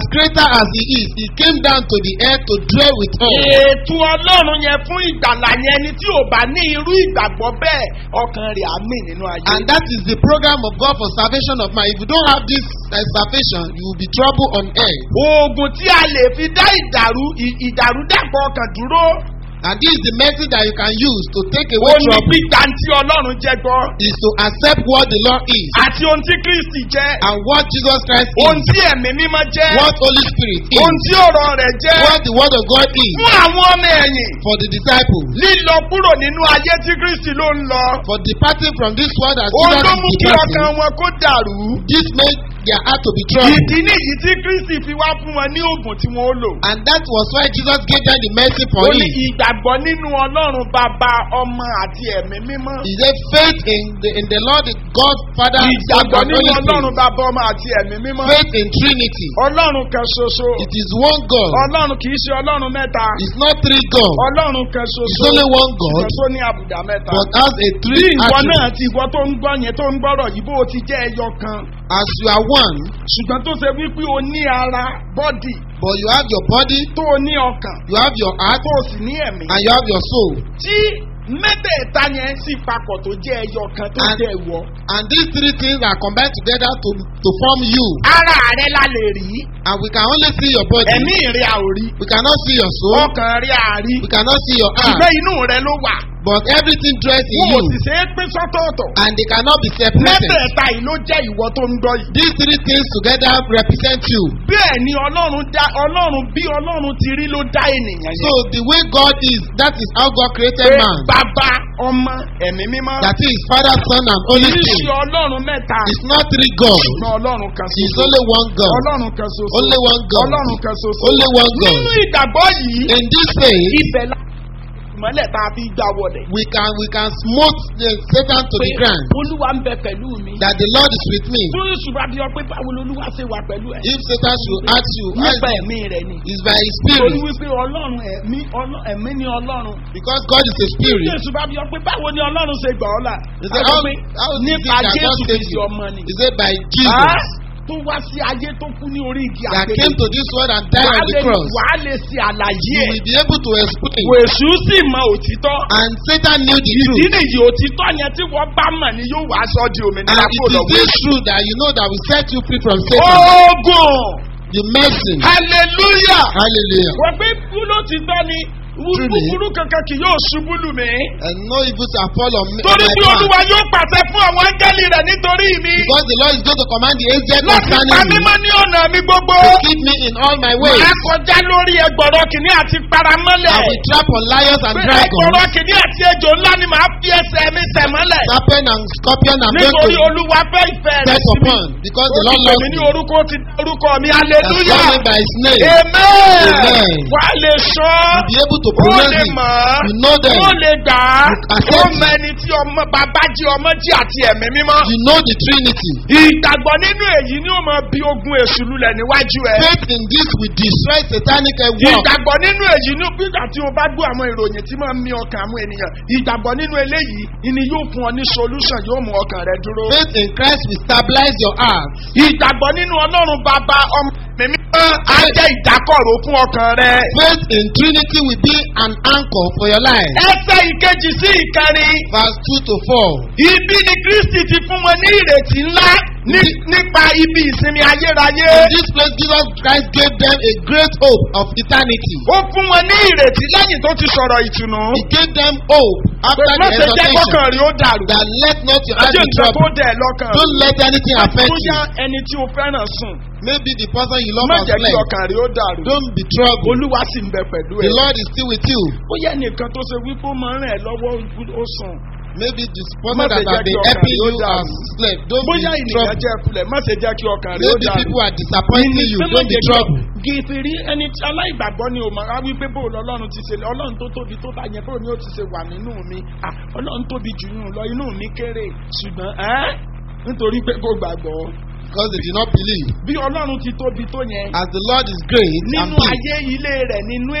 as greater as he is, he came down to the earth to dwell with us. ètò ọlọ́run yẹn fún ìgbàlà yẹn ni tí ò bá ní irú ìgbàgbọ́ bẹ́ẹ̀ ọkàn rẹ̀ á mì nínú ayé. And that is the program of God for salvation of man. If you don't have this uh, salvation, you will be trouble on earth. oògùn tí a lè fi dá ìdàrú ì- ìdàrúdàpọ̀ ọkàn dúró And this is the method that you can use to take ó away ní trouble. gbígbà tí ọlọ́run jẹ́ gbọ́ Is to accept what the Lord is àti ohun tí kristi jẹ́ and what Jesus Christ ohun is, tí ẹ̀mí mímọ́ jẹ́ what Holy Spirit ohun is, tí ọ̀rọ̀ rẹ̀ jẹ́ what the Word of God is fún àwọn ọmọ ẹ̀yìn for the disciples. lílọ kúrò nínú ayé tí kristi ló ń lọ For departing from this world as òun Jesus ló is mú kí departing, ọkàn wọn kó dàrú this made their heart to be troubled. ìdí nìyí tí kristi fi wá fún wọn ní oògùn tí wọn ó lò. And that was why Jesus gave them the mercy for ó ní him. ìgbàgbọ́ nínú ọlọ́run bàbá ọmọ àti ẹ̀mí mímọ́. He said faith in the in the Lord, the God, Father, Son, ìgbàgbọ́ and nínú Holy ọlọ́run Spirit. bàbá ọmọ àti ẹ̀mí mímọ́. Faith in Trinity. ọlọ́run kan ṣoṣo. It is one God. ọlọ́run kì í ṣe ọlọ́run mẹ́ta. It's not three God. ọlọ́run kan It's ṣoṣo. only one God, ṣoṣo ní àbùdá mẹ́ta. but has a bí three ìwọ náà attributes. ti ìwọ tó ń gbọ́ yẹn tó ń gbọ́rọ̀ yìí bó o ti jẹ́ ẹyọ kan. As you are one, ṣùgbọ́n tó ṣe wípé o ní ara bọ́dì but you have your body, tó o ní ọkàn you have your heart, tó o sì ní ẹ̀mí. and you have your soul. tí mẹ́tẹ̀ẹ̀ta yẹn sì papọ̀ tó jẹ́ ẹyọ kan tó And- jẹ́ ìwọ. And these three things are combined together to to form you. ara rẹ la lè rí And we can only see your body. ẹ̀mí rẹ à ò rí We cannot see your soul. ọkàn rẹ à rí We cannot see your ìgbẹ́ heart. inú rẹ ló wà But everything dressed in wọn ò sì you. ṣe é pín sọ́tọ̀ọ̀tọ̀ And they cannot be separated. mẹ́tẹ̀ẹ̀ta yìí ló jẹ́ ìwọ tó ń gbọ́ yìí. These three things together represent you. bẹ́ẹ̀ ni ọlọ́run dá ọlọ́run bí ọlọ́run ti rí ló dá ènìyàn So yẹn. the way God is, that is how God created pé man. bàbá ọmọ ẹ̀mí mímọ́ That is Father, Son, and Holy kì í ṣe Spirit. ọlọ́run mẹ́ta It's not three gods. ṣùgbọ́n ọlọ́run kan It's ṣoṣo only one God. ọlọ́run kan ṣoṣo Only one God. ọlọ́run kan ṣoṣo Only one God. nínú ìgbàgbọ́ yìí In this faith, ibẹ̀ la ìmọ̀lẹ̀ tá a fi gbà wọlé. we can we can smote the Satan to the ground. olúwa ń bẹ pẹ̀lú mi. That the Lord is with me. fún ìṣúra bí ọpẹ́ báwo lolúwa ṣe wà pẹ̀lú ẹ̀. If Satan should ask you, how nípa is ẹ̀mí rẹ̀ ni. it? It's by His torí Spirit. wípé ọlọ́run ẹ̀mí ọlọ́- ẹ̀mí ni ọlọ́run. Because God is a fún Spirit. ìṣúra bí ọpẹ́ báwo ni ọlọ́run ṣe gbà ọ́ là. He said, Àwọn how, pé how is it nípa that God jésù saved kristi you? ọmọ ni. He said, by Ah, Jesus. tó wá sí ayé tó kú ní orí igi That àgbélé. came to this world and died wàá on the lè cross. wàá lè ṣe àlàyé You ẹ̀. will be able to explain. wèsù sì mọ òtítọ́. And Satan knew the ìdí truth. nìyí òtítọ́ yẹn tí wọ́n bá mọ̀ ni yóò wá sọ di And òmìnira it kó is lọ́wọ́. this truth that you know that will set you free from Satan. ogun The mercy. hallelujah. Hallelujah. wọ́n gbé kúló ti tọ́ ni Truly. búburú kankan kì yóò ṣubú lù mí. And no evil shall fall on me. on torí my tí path. olúwa yóò pàṣẹ fún àwọn áńgẹ́lì rẹ̀ nítorí mi. Because the Lord is going to command the angel láti pa concerning me mímọ́ ní ọ̀nà mi gbogbo. to keep me in all my ways. Màá kọjá lórí ẹgbọ̀rọ̀ kìíní àti paramọ́lẹ̀. I will trap on lions and Pé dragons, ẹgbọ̀rọ̀ kìíní àti ejò ńlá ni màá fi ẹsẹ̀ mi tẹ̀ mọ́lẹ̀. serpent and scorpion and Nítorí going olúwa fẹ́ ìfẹ́ to rẹ̀ set sí mi. upon. Because Ó the ti Lord pè loves mí me. ní orúkọ ó ti dá orúkọ mi That's hallelujah. called me by his name. Amen. Amen. Wà á lè sọ. You'll be able to Ó pronounce lè it. mọ̀ ọ́. You know them. Ó lè gbà á. You accept Ó it. mọ ẹni tí ọmọ bàbá jí ọmọ jí àti ẹ̀mí mímọ́. You know the Trinity. Ìgbàgbọ́ nínú èyí ni ó máa bí ogun èṣù lulẹ̀ níwájú ẹ. Faith in this will destroy satanic work. Ìgbàgbọ́ nínú èyí ní nígbà tí o bá gbọ́ àwọn ìròyìn tí máa ń mì ọkàn àwọn ènìyàn. Ìgbàgbọ́ nínú eléyìí ni yóò fún ọ ní solution yóò mú ọkàn rẹ dúró. Faith in Christ will stabilize your heart. Ìgbàgbọ́ nínú Ọlọ́run bàbá ọmọ mímí á jẹ́ ìdákọ̀ró fún ọkàn rẹ. Faith in Trinity will be an anchor for your life. Ẹsẹ̀ ìkejì sí ìkẹrin. Verse 2 to 4. Ibi ni Kristi ti fún wọn ní ìrètí ńlá ní- nípa ibi ìsinmi ayérayé. In this place, Jesus Christ gave them a great hope of eternity. Ó fún wọn ní ìrètí lẹ́yìn tó ti sọ̀rọ̀ ìtùnú. He gave them hope after Má the ṣe jẹ́ exhortation kọ́kàn rí ó dàrú. that let not your heart Ajé be nǹkan tó troubled. dẹ̀ lọ́kàn. Don't let anything affect Bóyá you. ẹni tí o fẹ́ràn sùn. Maybe the person you love Má has jẹ́ kí fled. ọkàn rí ó dàrú. Don't be troubled. Olúwa sì ń bẹ pẹ̀lú The ẹ̀. Lord is still with you. Bóyá ẹnìkan tó ṣe wípé ó máa ń rìn ẹ́ lọ́wọ́ ó sùn. Maybe the Má person ṣe that jẹ́ has kí been ọkàn helping rí ó you dàrú. has slept. Don't Bóyá be ènìyàn troubled. jẹ́ kulẹ̀ má ṣe jẹ́ kí ọkàn rí ó Maybe dàrú. people are disappointing you. Don't be troubled. Gèfèrí ẹni tí aláìgbàgbọ́ ni o mọ̀ á wípé bó lọ́lọ́run ti ṣe ọlọ́run tó tóbi tó bá yẹn bó ni ó ti ṣe wà nínú mi Ah, ọlọ́run tóbi jù yún lọ inú mi kéré ṣùgbọ́n ẹ́ nítorí pé kò gbàgbọ́ Because they did not believe. bí ọlọ́run ti tóbi tó yẹn As the Lord is great and nínú big ayé ilé rẹ̀ nínú èèyàn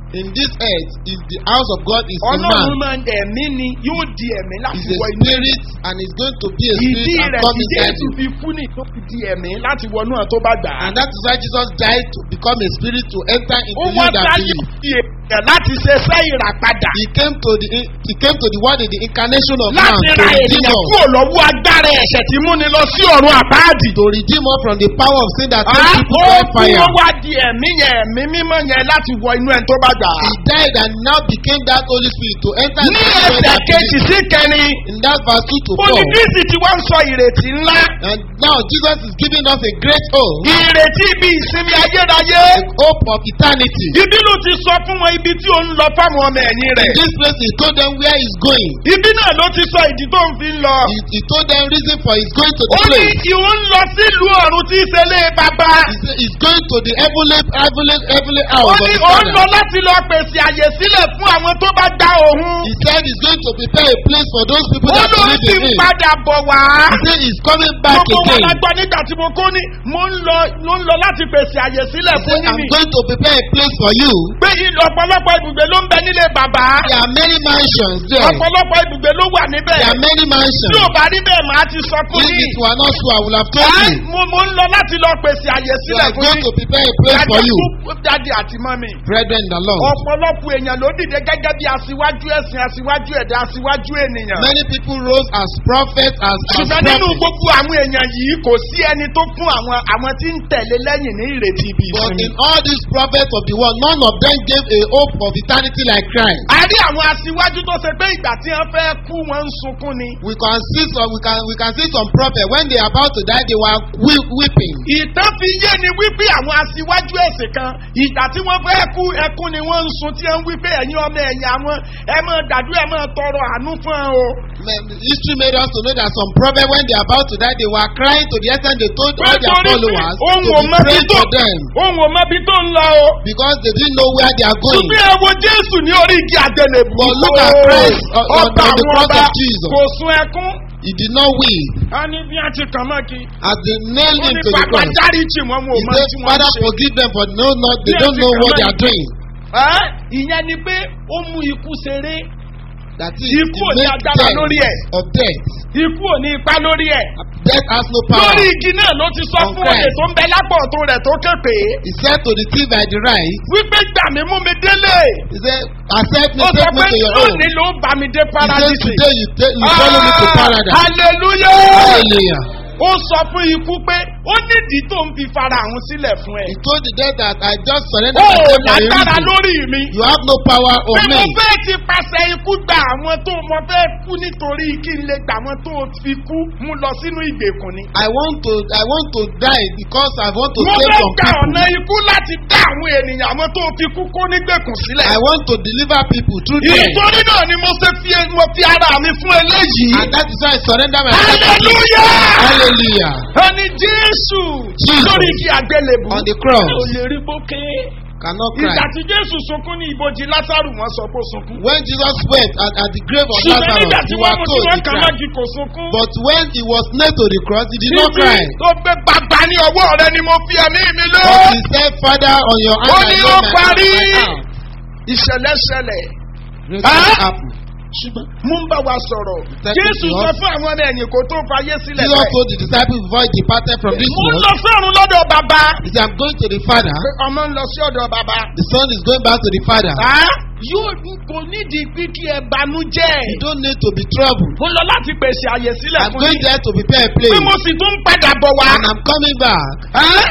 in this earth is the house of God is in ọlọ́run man. máa ń ẹ̀mí ni yóò di ẹ̀mí láti Is a wọ inú ẹ̀. spirit and is going to be a ìdí spirit and rẹ̀ come tí inside jésù you. fi kú ní tó fi di ẹ̀mí láti wọnú ẹ̀ tó bá gbà á. And that is why Jesus died to become a spirit to enter ó into wá you that sáyé believe. fi èèyàn láti ṣe iṣẹ́ ìràpadà. He came to the he came to the world in the incarnation of man láti to ra redeem ènìyàn us. kúrò lọ́wọ́ agbára ẹ̀ṣẹ̀ tí múni lọ sí ọ̀run àbáàdì. To redeem us from the power of sin that Ah, takes people ó to kú fire. ó wá di ẹ̀mí yẹn ẹ̀mí mímọ́ yẹn láti wọ inú ẹ̀ tó bá gbà á. He died and now became that Holy Spirit to enter ní into the world ẹsẹ̀ that kejì believe. sí kẹrin In that verse two to four. olùdíìsì tí wọ́n ń sọ ìrètí ńlá And now Jesus is giving us a great hope, ìrètí ibi ìsinmi ayérayé hope of eternity. ibi ló ti sọ fún wọn ibi tí ó ń lọ fáwọn ọmọ ẹ̀yìn In rẹ̀ this place, he told them where he's going. ibi náà ló ti sọ ìdí tó ń fi ń lọ He, he told them reason for his going to the ó ní place. ìwọ ń lọ sílùú ọ̀run tí í ṣe lé bàbá He said he's going to the heavenly, heavenly, heavenly ó house of ní the ó ń lọ Father. láti lọ pèsè àyè sílẹ̀ fún àwọn tó bá gba òun He said he's going to prepare a place for those people ó that ló believe ti in him. padà bọ̀ wá. He said he's coming back gbogbo wọn la again. gbọ́ nígbà tí mo kó ní mo ń lọ mo ń lọ láti pèsè àyè sílẹ̀ He fún said, I'm yín going to prepare a place for you. pé ìlú ọ̀pọ̀lọpọ̀ ibùgbé ló ń bẹ nílé bàbá There are many mansions there. ọ̀pọ̀lọpọ̀ ibùgbé ló wà níbẹ̀ There are many tí mansions. ò bá rí bẹ́ẹ̀ máa ti sọ fún If yín it were not so, I would have told Ẹ́, you. mo mo ń lọ láti lọ pèsè àyè You sílẹ̀ are fún going yín to prepare a place for you. dáàdi àti mọ́mì Brethren in the Lord. ọ̀pọ̀lọpọ̀ èèyàn ló dìde gẹ́gẹ́ bí aṣíwájú ẹ̀sìn aṣíwájú ẹ̀dá aṣíwájú ènìyàn Many people rose as prophets, as, as ṣùgbọ́n nínú prophets. gbogbo àwọn èèyàn yìí kò sí ẹni tó fún àwọn àwọn tí ń tẹ̀lé lẹ́yìn ní ìrètí ibi But ìsinmi. in all these prophets of the world, none of them gave a hope of eternity like Christ. a rí àwọn aṣíwájú tó ṣe pé ìgbà tí wọ́n fẹ́ kú wọ́n ń sunkún ni. We can see some, we can, we can see some prophets when they are about to die, they were weep, weeping. ìtàn fi yé ni wípé àwọn aṣíwájú ẹ̀sìn kan ìgbà tí wọ́n fẹ́ kú ẹkún ni wọ́n ń sun tí wọ́n ń wípé ẹ̀yin ọmọ ẹ̀yìn àwọn ẹ máa gbàdúrà ẹ máa tọrọ àánú fún ẹ o. Man, History made us to know that some prophets, when they are about to die, they were crying to the extent they told all their Nítorí pé followers ohun to ò be mọ bí praying tó for them ohun ò mọ bí tó ń lọ o. because they didn't know where they are going. ṣùgbọ́n ẹ wo jésù ní orí igi àtẹlẹbù. But look at Christ on- on- ọba on the àwọn cross ọba of Jesus. kò sun ẹkún. He did not weep. a ní bí a ti kàn mọ́ kí. As they nailed ó him ní to the bàbá cross, dáríjì wọn wọn ò he mọ said, tí wọ́n Father, ń ṣe. forgive them, for no, not, they Yes, don't know they what they cannot. are doing. Ẹ́, ìyẹn ni pé ó mú ikú ṣeré That is, Ikú ò he ní made agbára death lórí ẹ̀. of death. ikú ò ní ipa lórí ẹ̀. Death has no power. lórí igi náà ló ti sọ On fún olè Christ. tó ń bẹ lápò ọ̀tún rẹ̀ tó képe. He said to the thief by the right, wípé gbà mí mú mi délé. he said, accept me, ó sọ take me pé to your own. lónìí ló bá mi dé He said, paradise. today you, take, you follow me to paradise. hallelujah. Hallelujah. ó sọ fún ikú pé ó nídìí tó ń fi fara àwọn sílẹ̀ fún ẹ. He told the death that I just surrender ó myself for a lágbára reason. lórí mi. You have no power on pé me. mo fẹ́ ti pàṣẹ ikú gba àwọn tó mo fẹ́ kú nítorí kí n lè gbà wọn tó fi kú mú lọ sínú ìgbèkùn ni. I want to I want to die because I want to mo save fẹ́ some gba people. ọ̀nà ikú láti dá àwọn ènìyàn àwọn tó fi kú kó nígbèkùn sílẹ̀. I want to deliver people through death. ìtorí náà ni mo ṣe fi mo fi ara mi fún eléyìí. And that is why I surrender myself. to you. hallelujah. Hallelujah. ẹni jésù Jesus. lórí igi àgbélébù. On the cross. ò lè rí bókè. Cannot cry. ìgbà tí jésù sunkún ní ibojì lásàrù wọn sọ pé ó sunkún. When Jesus wept at, at the grave of ṣùgbọ́n nígbà Lazarus, tí you wọ́n were mú tí told wọ́n he kàn cried. mági kò sunkún. But when he was nailed to the cross, he did not cry. tó gbé bàbá ní ọwọ́ rẹ ni mo fi ẹ̀mí mi lé. But he said, Father, on your ó hand I ní lay ó my parí. hand. ìṣẹ̀lẹ̀ ṣẹlẹ̀. Great Ah! things happen. ṣùgbọ́n mú ń bá wa sọ̀rọ̀. Thank jésù you, sọ Jesus. fún àwọn ọmọ ẹ̀yìn kò tó fayé sílẹ̀ Jesus told the disciples before he departed from this mo ń world, lọ sọ́run lọ́dọ̀ bàbá. he said, I'm going to the Father. pé ọmọ ń lọ sí ọ̀dọ̀ bàbá. The Son is going back to the Father. Ah, yóò kò nídìí pé kí ẹ banú jẹ́. You don't need to be troubled. mo lọ láti pèsè àyè sílẹ̀ I'm fún going yín. there to prepare a pé place. mo sì tún ń padà bọ̀ wá. And I'm coming back. Ah,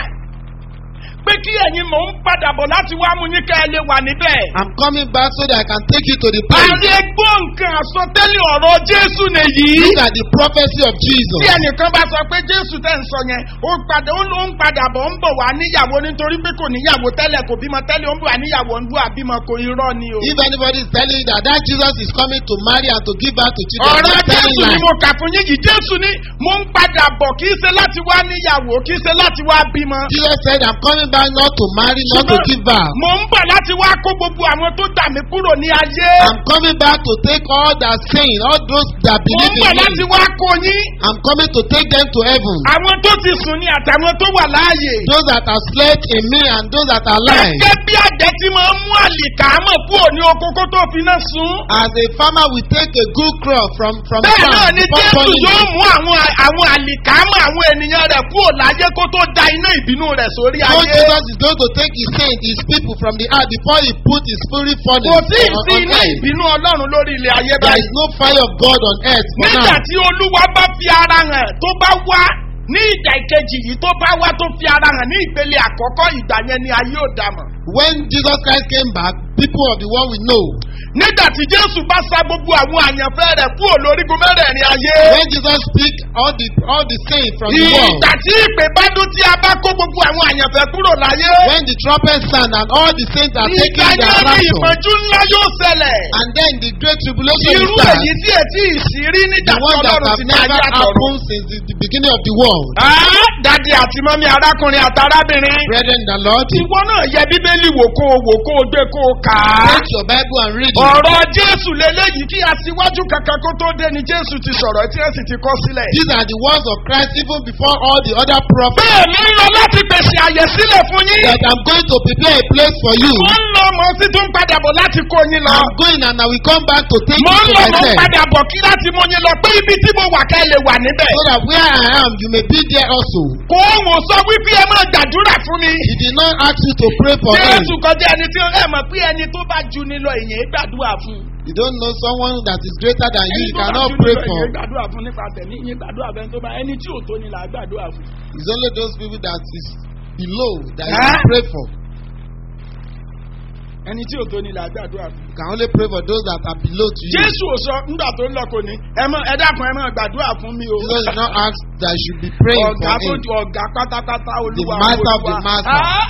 pé kí ẹ̀yin mò ń padà bọ̀ láti wá mú yín ká ẹ lè wà níbẹ̀. I'm coming back so that I can take you to the place. ààrẹ gbọ́ nǹkan àsọtẹ́lẹ̀ ọ̀rọ̀ jésù nìyí. These are the prophecy of Jesus. tí ẹnìkan bá sọ pé jésù tẹ̀ ń sọ yẹn ó padà ó ló ń padà bọ̀ ń bọ̀ wá níyàwó nítorí pé kò níyàwó tẹ́lẹ̀ kò bímọ tẹ́lẹ̀ ó ń bọ̀ wá níyàwó ń bọ̀ àbímọ kò irọ́ ni o. If anybody is telling you that that Jesus is coming to marry and to give birth to children, ọ̀rọ̀ I'm telling jésù ni you. mo kà fún yín yìí jésù ni mo ń padà bọ̀ kì í ṣe láti wá níyàwó kì í ṣe láti wá bímọ. Jesus said, I'm coming back not to marry, not to give birth. mo ń bọ̀ láti wá kó gbogbo àwọn tó dà mí kúrò ní ayé. I'm coming back to take all that saying, all those that mo ń believe bọ̀ in láti me. wá kó yín. I'm coming to take them to heaven. àwọn tó ti sùn ní àtàwọn tó wà láàyè. Those that have slept in me and those that are alive. gẹ́gẹ́ bí àjẹ́ tí máa ń mú àlìkámọ̀ kúrò ní oko kó tó fi náà sún. As a farmer will take a good crop from from the bẹ́ẹ̀ náà farm ni before jésù burning yóò it. mú àwọn àwọn àlìkámọ̀ àwọn ènìyàn rẹ̀ kúrò láyé kó tó da iná ìbínú rẹ̀ sórí So ayé. Jesus is going to take his saint, his people from the earth before he put his fury kò furnace sí on, ìsí on iná earth. ìbínú ọlọ́run lórí ilẹ̀ ayé There báyìí. is no fire of God on earth for nígbà now. tí olúwa bá fi ara hàn tó bá wá ní ìjà ìkejì yìí tó bá wá tó fi ara hàn ní ìpele àkọ́kọ́ ìgbà yẹn ni ayé ò dà mọ̀. When Jesus Christ came back, people of the world will know. nígbà tí jésù bá sa gbogbo àwọn àyànfẹ́ rẹ̀ kúrò lórígun mẹ́rẹ̀ẹ̀rin ayé. When Jesus speak all the all the saints from the world, ìgbà tí ìpè bá dún tí a bá kó gbogbo àwọn àyànfẹ́ kúrò láyé. when the trumpet sound and all the saints are ìgbà taking their yẹn ni rapture, ìpọ́njú ńlá yóò ṣẹlẹ̀. and then the great tribulation irú will start. èyí tí ètí ìsírí nígbà The tí one that ọlọ́run have ti ní ayé never àtọ̀run. happened since the, the beginning of the world. Ah, dadi àti mọ́mí arákùnrin àti arábìnrin. Brethren, in the Lord, ìwọ náà yẹ bíbélì wò kó o wò kó o gbé kó o kà á. take your Bible and read it. ọ̀rọ̀ jésù lélẹ́yìí kí aṣíwájú kankan kó tó dé ni jésù ti sọ̀rọ̀ tí ẹ sì ti kọ́ sílẹ̀. These are the words of Christ even before all the other prophets. bẹ́ẹ̀ ni ń lọ láti pèsè àyè sílẹ̀ fún yín. That I'm going to prepare a place for you. mo ń lọ mo sì tún padà bọ̀ láti kó yín lọ. I'm going and I will come back to take mo you ń to lọ mo ń myself. padà bọ̀ kí láti mú yín lọ pé ibi tí mo wà ká ẹ lè wà níbẹ̀. So that where I am, you may be there also. kò wọ́n sọ wípé ẹ máa gbàdúrà fún mi. He did not ask you to pray for him. jésù kọjá ẹni tí ẹ mọ̀ pé ẹni tó bá ju ni lọ èyàn gbàdúrà fún. You don't know someone that is greater than you, ẹni you tó bá cannot ju ni pray lọ for. èyàn gbàdúrà fún nípa tẹ̀mí yín gbàdúrà fẹ́ tó bá ẹni tí ò tó ni là á gbàdúrà fún. It's only those people that is below that you Huh? can pray for. ẹni tí ò tó ni là á gbàdúrà fún. You can only pray for those that are below to you. jésù ò sọ nígbà tó ń lọ kò ní ẹ mọ ẹ dákun ẹ mọ gbàdúrà fún mi o. Jesus did not ask that you should be praying ọ̀gá for tó him. ju ọ̀gá pátápátá olúwa master of the olúwa. master. Ah!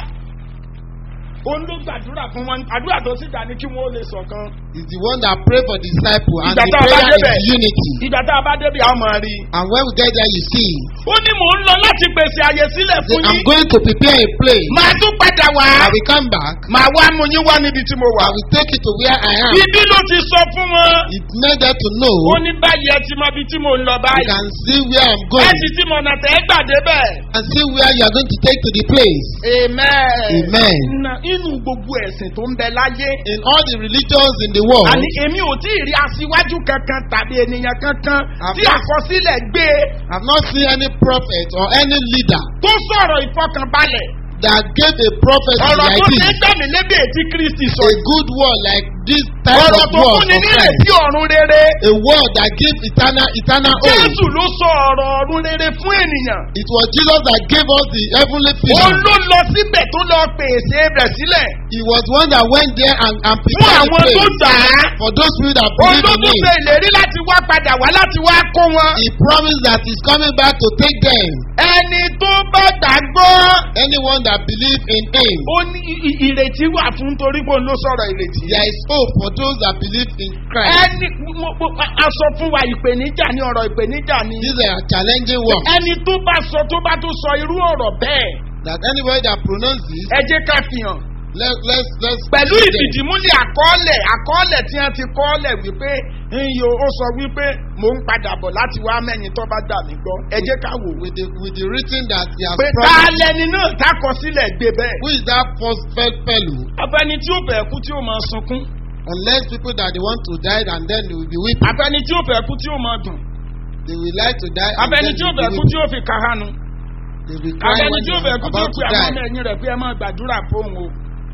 òun ló gbàdúrà fún wọn àdúrà tó sì dá ní kí wọn ó lè ṣọ̀kan. He's the one that pray for disciple and Ìgbà the tá a bá prayer débẹ̀. is unity. ìgbà tá a bá débi àwọn máa rí i. And when we get there, you see, ó ní mò ń lọ láti pèsè àyè sílẹ̀ say, fún I'm yín. going to prepare a place. màá tún padà wá. I will come back. màá wá mú yín wá níbi tí mo wà. I will take you to where I am. ibi ló ti sọ fún wọn. It made them to know. ó ní báyìí ẹ ti mọ ibi tí mo ń lọ You báyìí. can see where I'm ẹ going sì ti mọ̀nà tẹ́ ẹ gbàdé bẹ́ẹ̀. and see where you are going to take to the place. amen. Amen. Na- inú gbogbo ẹ̀sìn tó ń bẹ láyé. In all the religions in the world, àní èmi ò tí ì rí aṣíwájú kankan tàbí ènìyàn kankan tí Àbá- àkọsílẹ̀ gbé I've not seen any prophet or any leader tó sọ̀rọ̀ ìfọkànbalẹ̀. that gave a prophecy ọ̀rọ̀ like tó ṣe this. gbẹ̀mí lébi ètí kristi sọ. A good word like this type ọ̀rọ̀ of tó word fúnni of Christ. nírètí ọ̀run rere. A word that gives eternal eternal hope. jésù ló sọ ọ̀rọ̀ ọ̀run rere fún ènìyàn. It was Jesus that gave us the heavenly ó vision. ló lọ síbẹ̀ tó lọ pèsè rẹ̀ sílẹ̀ He was one that went there and, and fún prepared the àwọn tó place gbà á. for those people that ó believe ló in tún him. ṣe ìlérí láti wá padà wá láti wá kó wọn. He promised that he's coming back to take them. ẹni tó bá gbàgbọ́. Anyone that believe in him. ó ní i- i- ìrètí wà fún torí pé òun ló sọ̀rọ̀ ìrètí. There is hope for those that believe in Christ. ẹni mo- mo- a sọ fún wa ìpèníjà ní ọ̀rọ̀ ìpèníjà ní. These are challenging words. ẹni tó bá sọ tó bá tó sọ irú ọ̀rọ̀ bẹ́ẹ̀ That anybody that pronounces, ẹ jẹ́ ká fi hàn. let, let's let's pẹ̀lú see them. ìfìdímúlẹ̀ àkọọ́lẹ̀ àkọọ́lẹ̀ tí wọ́n ti kọ́ọ́lẹ̀ wípé iyo ó sọ wípé mò ń padà bọ̀ láti wá mẹ́yìn tó bá gbà mí gbọ́ ẹ jẹ́ ká wò wí. with the with the written that he has pé ta promised. lẹni náà tákọ sílẹ̀ gbé bẹ́ẹ̀. Who is that first first fellow? afẹni tí ó fẹ́ kú tí ó máa sunkún. Unless people that they want to die and then they will be weeping. afẹni tí ó fẹ́ kú tí ó máa dùn. They will like to die and afẹni then tí they ó will fẹ́ be kú tí weeping. ó fi kàhánu. They will cry afẹni when tí they ó fẹ́ are kú tí ó about fi to àwọn die ọmọ ẹ̀yìn rẹ̀ pé ẹ máa gbàdúrà fóun o.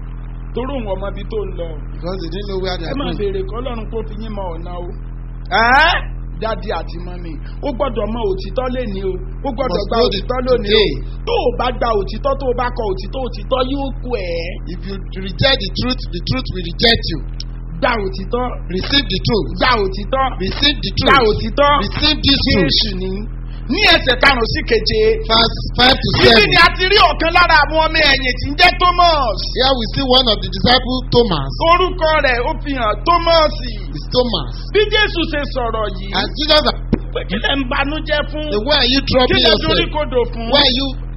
torí òun ọmọ ibi tó ń lọ. because they didn't know where they ẹ are máa going. béèrè kọ́ lọ́run kó fi yín mọ ọ̀nà o. ẹ́ dádì àti mọ́mí ó gbọ́dọ̀ mọ òtítọ́ lẹ́ni o ó gbọ́dọ̀ Must gba know òtítọ́ the- lónìí o today. tó o bá gba òtítọ́ tó o bá kọ òtítọ́ òtítọ́ yóò kú ẹ̀ If you reject the truth, the truth will reject you. gba òtítọ́ Receive the truth. gba òtítọ́ Receive the gba truth. òtítọ́ Receive this truth. jésù ní ní ẹsẹ̀ karùn-ún sí keje Verse 5 to ibi 7. ni a ti rí ọ̀kan lára àwọn ọmọ ẹ̀yìn tí ń jẹ́ thomas Here we see one of the disciples, Thomas. orúkọ rẹ̀ ó fi hàn thomas It's Thomas. bí jésù ṣe sọ̀rọ̀ yìí And Jesus, pé kí lẹ̀ ń banújẹ́ fún the why are you kí troubling lẹ̀ dorí yourself? kodò fún Why are you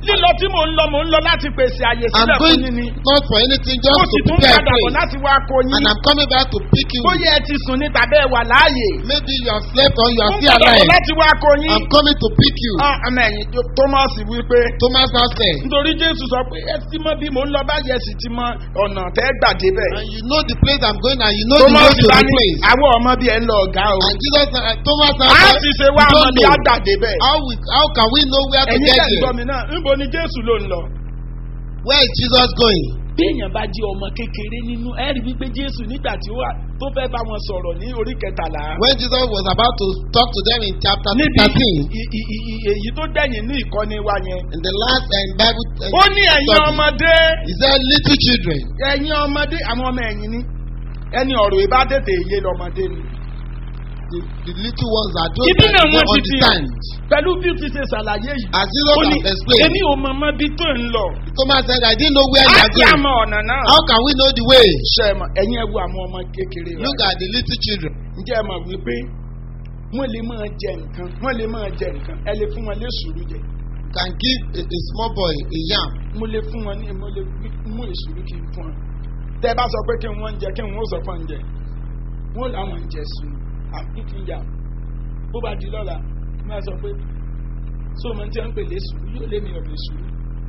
lílọ tí mò ń lọ mò ń lọ láti pèsè àyè I'm sílẹ̀ fún going yín ni. not for anything, just mo to sì tún prepare a padà bọ̀ place. láti wá kó yín. And I'm coming back to pick you. bóyá ẹ ti sùn ní tàbí ẹ wà láàyè. Maybe you have slept or you mo are ń still padà bọ̀ alive. láti wá kó yín. I'm coming to pick you. Ah, ọmọ ẹ̀yìn tó- thomas wípé Thomas now said, nítorí jésù sọ pé ẹ ti mọ bí mò ń lọ báyìí ẹ sì ti mọ ọ̀nà tẹ́ gbà débẹ̀. and you know the place I'm going and you know the way thomas to bá the ní place. àwọn ọmọ bíi ẹ ń lọ ọ̀gá o. And Jesus, uh, Thomas now a said, sì ṣe we wá ọmọ don't bíi know. àgbà débẹ̀. How, we, how can we know where to ẹ̀yin get tẹ̀ ń gbọ́ there? mi náà níbo ni jésù ló ń lọ. Where is Jesus going? bí èèyàn bá jẹ́ ọmọ kékeré nínú ẹ rí wípé jésù nígbà tí ó wà tó fẹ́ bá wọn sọ̀rọ̀ ní orí kẹtàlá. When Jesus was about to talk to them in chapter níbi 13, i- i- i- i- èyí tó dẹ̀yìn ní ìkọ́ni wa yẹn. in the last uh, Bible uh, ó ní ẹ̀yin study, ọmọdé he said, Little children, ẹ̀yin ọmọdé àwọn ọmọ ẹ̀yìn ni ẹni ọ̀rọ̀ ìbá tètè yé lọ́mọdé ni. the, the little ones are those ibi that náà don't wọ́n ti fi hàn understand. pẹ̀lú bí o ti ṣe ṣàlàyé yìí. As Jesus ó ní has explained, èmi ò mọ ọmọ bí tó ń lọ. Thomas said, I didn't know where you á are ti going. àmọ́ ọ̀nà náà. How can we know the way? ṣe é mọ̀ ẹ̀yin ẹ wo àwọn ọmọ kékeré rẹ̀. Look at the little children. ǹjẹ́ ẹ mọ̀ wípé wọ́n lè máa jẹ nǹkan wọ́n lè máa jẹ nǹkan ẹ lè fún wọn lé sùúrù jẹ. You can give a, a small boy a yam. mo lè fún wọn ní mo lè mú ìṣòro kí n fún wọn. tẹ́ ẹ bá sọ pé kí n wọ́n ń jẹ kí n wọ́n sọ fún oúnjẹ wọ́n làwọn ń jẹ sùn àbí kí n yà bó bá di lọ́la máa sọ pé so mo ti ń pè lé sùúrù yóò lé mi ọ̀dẹ̀ sùúrù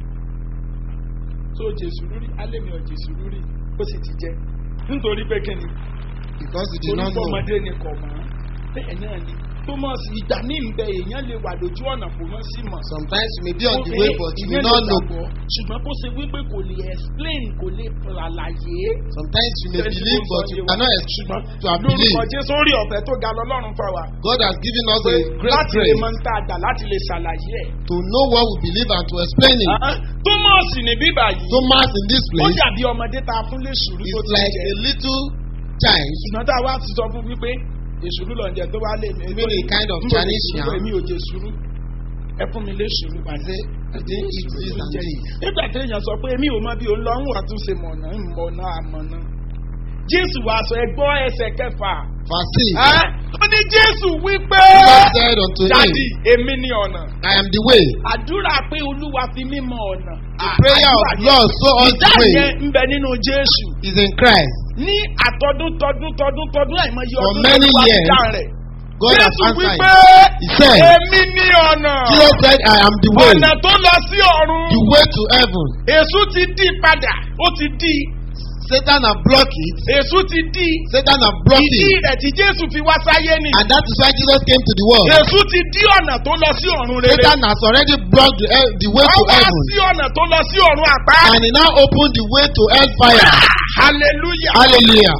so jẹ sùúrù rí alẹ́ mi ọ̀dẹ̀ sùúrù rí ó sì ti jẹ nítorí pé kí ni Because you did not orúkọ know. ọmọdé ni kò mọ́ bẹ́ẹ̀ náà ni thomas ìgbà ní ìbẹ èèyàn lè wà lójú ọ̀nà kò mọ́ sí mọ̀. Sometimes you may be on the way, but you may not know. ṣùgbọ́n kó ṣe wípé kò lè explain kò lè ṣàlàyé. Sometimes you may Ṣé believe, tí mo but sọ you yé wa? cannot explain to have lórúkọ believed. jésù orí ọ̀fẹ́ tó ga lọ́lọ́run fà wá. God has given us pé a great láti lè grace mọ níta àgbà láti lè ṣàlàyé ẹ̀. to know what we believe and to explain it. Ah, thomas ní bíbà yìí Thomas in this ó place dàbí ọmọdé tá a fún lè sùúrù tó is ti like jẹ. a little child ṣùgbọ́n tá a wá ti sọ fún wípé èsùrú lọ jẹ tó wá lé mi. Even a kind of N kò lè Chinese sùúrù, yam. èmi ò jẹ sùúrù ẹ fún mi lé sùúrù I pàdé. say, I didn't eat this and this. nígbà tí èèyàn sọ pé èmi ò mọ bí òun lọ ń wà tún ṣe mọ̀nà mọ̀nà àmọ̀nà. jésù wàá sọ ẹgbọ́ ẹsẹ̀ kẹfà. Verse 6. Ẹ́, ó ní jésù wípé Jesus said unto dadi him, èmi ni ọ̀nà. I am the way. àdúrà pé olúwa fi mí mọ ọ̀nà. The prayer of Lord show us the ìdáhùn way yẹn ń bẹ nínú jésù. is in Christ. ní àtọdún tọdún tọdún tọdún àìmọye For ọdún many ló wá years, dáhùn rẹ̀. God has jésù answered. wípé He said, èmi ní ọ̀nà. Jesus said, I am the way, ọ̀nà tó lọ sí ọ̀run. the way to heaven. èṣù ti dí padà ó ti dí Satan have blocked it. èṣù ti dí Satan have blocked ìdí it. rẹ̀ tí jésù fi wá sáyé ni And that is why Jesus came to the world. èṣù ti dí ọ̀nà tó lọ sí ọ̀run rere Satan has already blocked the, he- the way ó to wá heaven. sí ọ̀nà tó lọ sí ọ̀run àpá And he now opened the way to hellfire. hallelujah Hallelujah.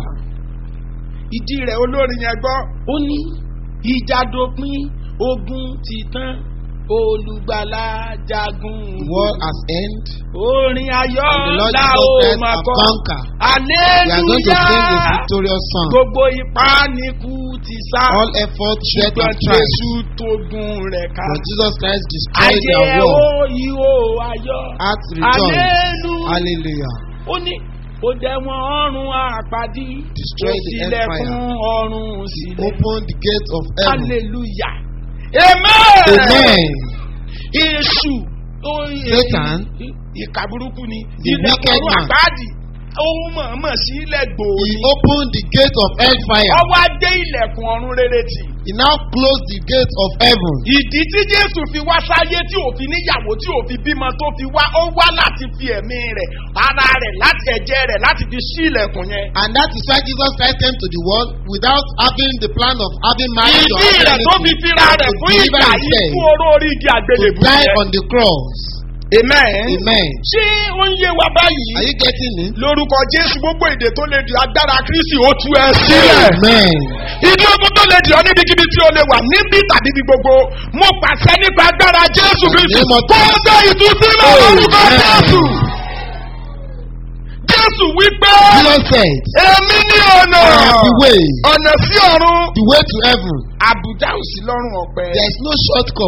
ìdí rẹ̀ olórin yẹn gbọ́ ó ní ìjà dópin ogun ti tán olùgbàlà jagun The world has ended. orin ayọ̀ And the Lord la Jesus ó Christ máa have kọ́ conquered. We are going to sing a hallelujah victorious song. gbogbo ipá ni kú ti sá All efforts, death, ṣùgbọ́n and triumph. jésù tó gun rẹ̀ ká But Jesus Christ destroyed ayé their ó war. ìhó ayọ̀ Hearts rejoice. hallelujah Hallelujah. ó ní ó dẹ̀wọ̀n ọ̀run àpàdé ó Destroy the tilẹ̀kùn empire. ọ̀run sílẹ̀ Open the gate of heaven. hallelujah amen Amen. èṣù ó- Satan, ì- ìkà burúkú ni the ilẹ̀kùn wicked ọ̀run man. àpáàdì ohun mọ̀ọ́mọ̀ sí ilẹ̀ He gbòòrì opened the gate of hellfire. ọwọ́ adé ilẹ̀kùn ọ̀run rere tì He now closed the gate of heaven. ìdí tí jésù fi wá sáyé tí ò fi níyàwó tí ò fi bímọ tó fi wá ó wá láti fi ẹ̀mí rẹ̀ ara rẹ̀ láti ẹ̀jẹ̀ rẹ̀ láti fi sí ilẹ̀kùn yẹn. And that is why Jesus Christ came to the world without having the plan of having marriage or ìdí having rẹ̀ tó fi anything. fira rẹ̀ To fún deliver ìgbà yìí himself. fún oró orí igi To àgbélébùú die yẹn. on the cross. amen. Amen. ṣé ó ń yé wa báyìí. Are you getting it? lórúkọ jésù gbogbo èdè tó lè di agbára kristi ó tú ẹ sílẹ̀. Amen. ìdí ogun tó lè di ọ níbikíbi tí o lè wà níbí tàbí ní gbogbo mo pàṣẹ nípa agbára jésù kristi name of kó o dé ìtúsílẹ̀ lórúkọ Amen. jésù. jésù wípé Jesus said, èmi ní ọ̀nà I am the way, ọ̀nà sí ọ̀run the way to heaven. àbùdá ò sí lọ́rùn ọ̀pẹ. There is no shortcut.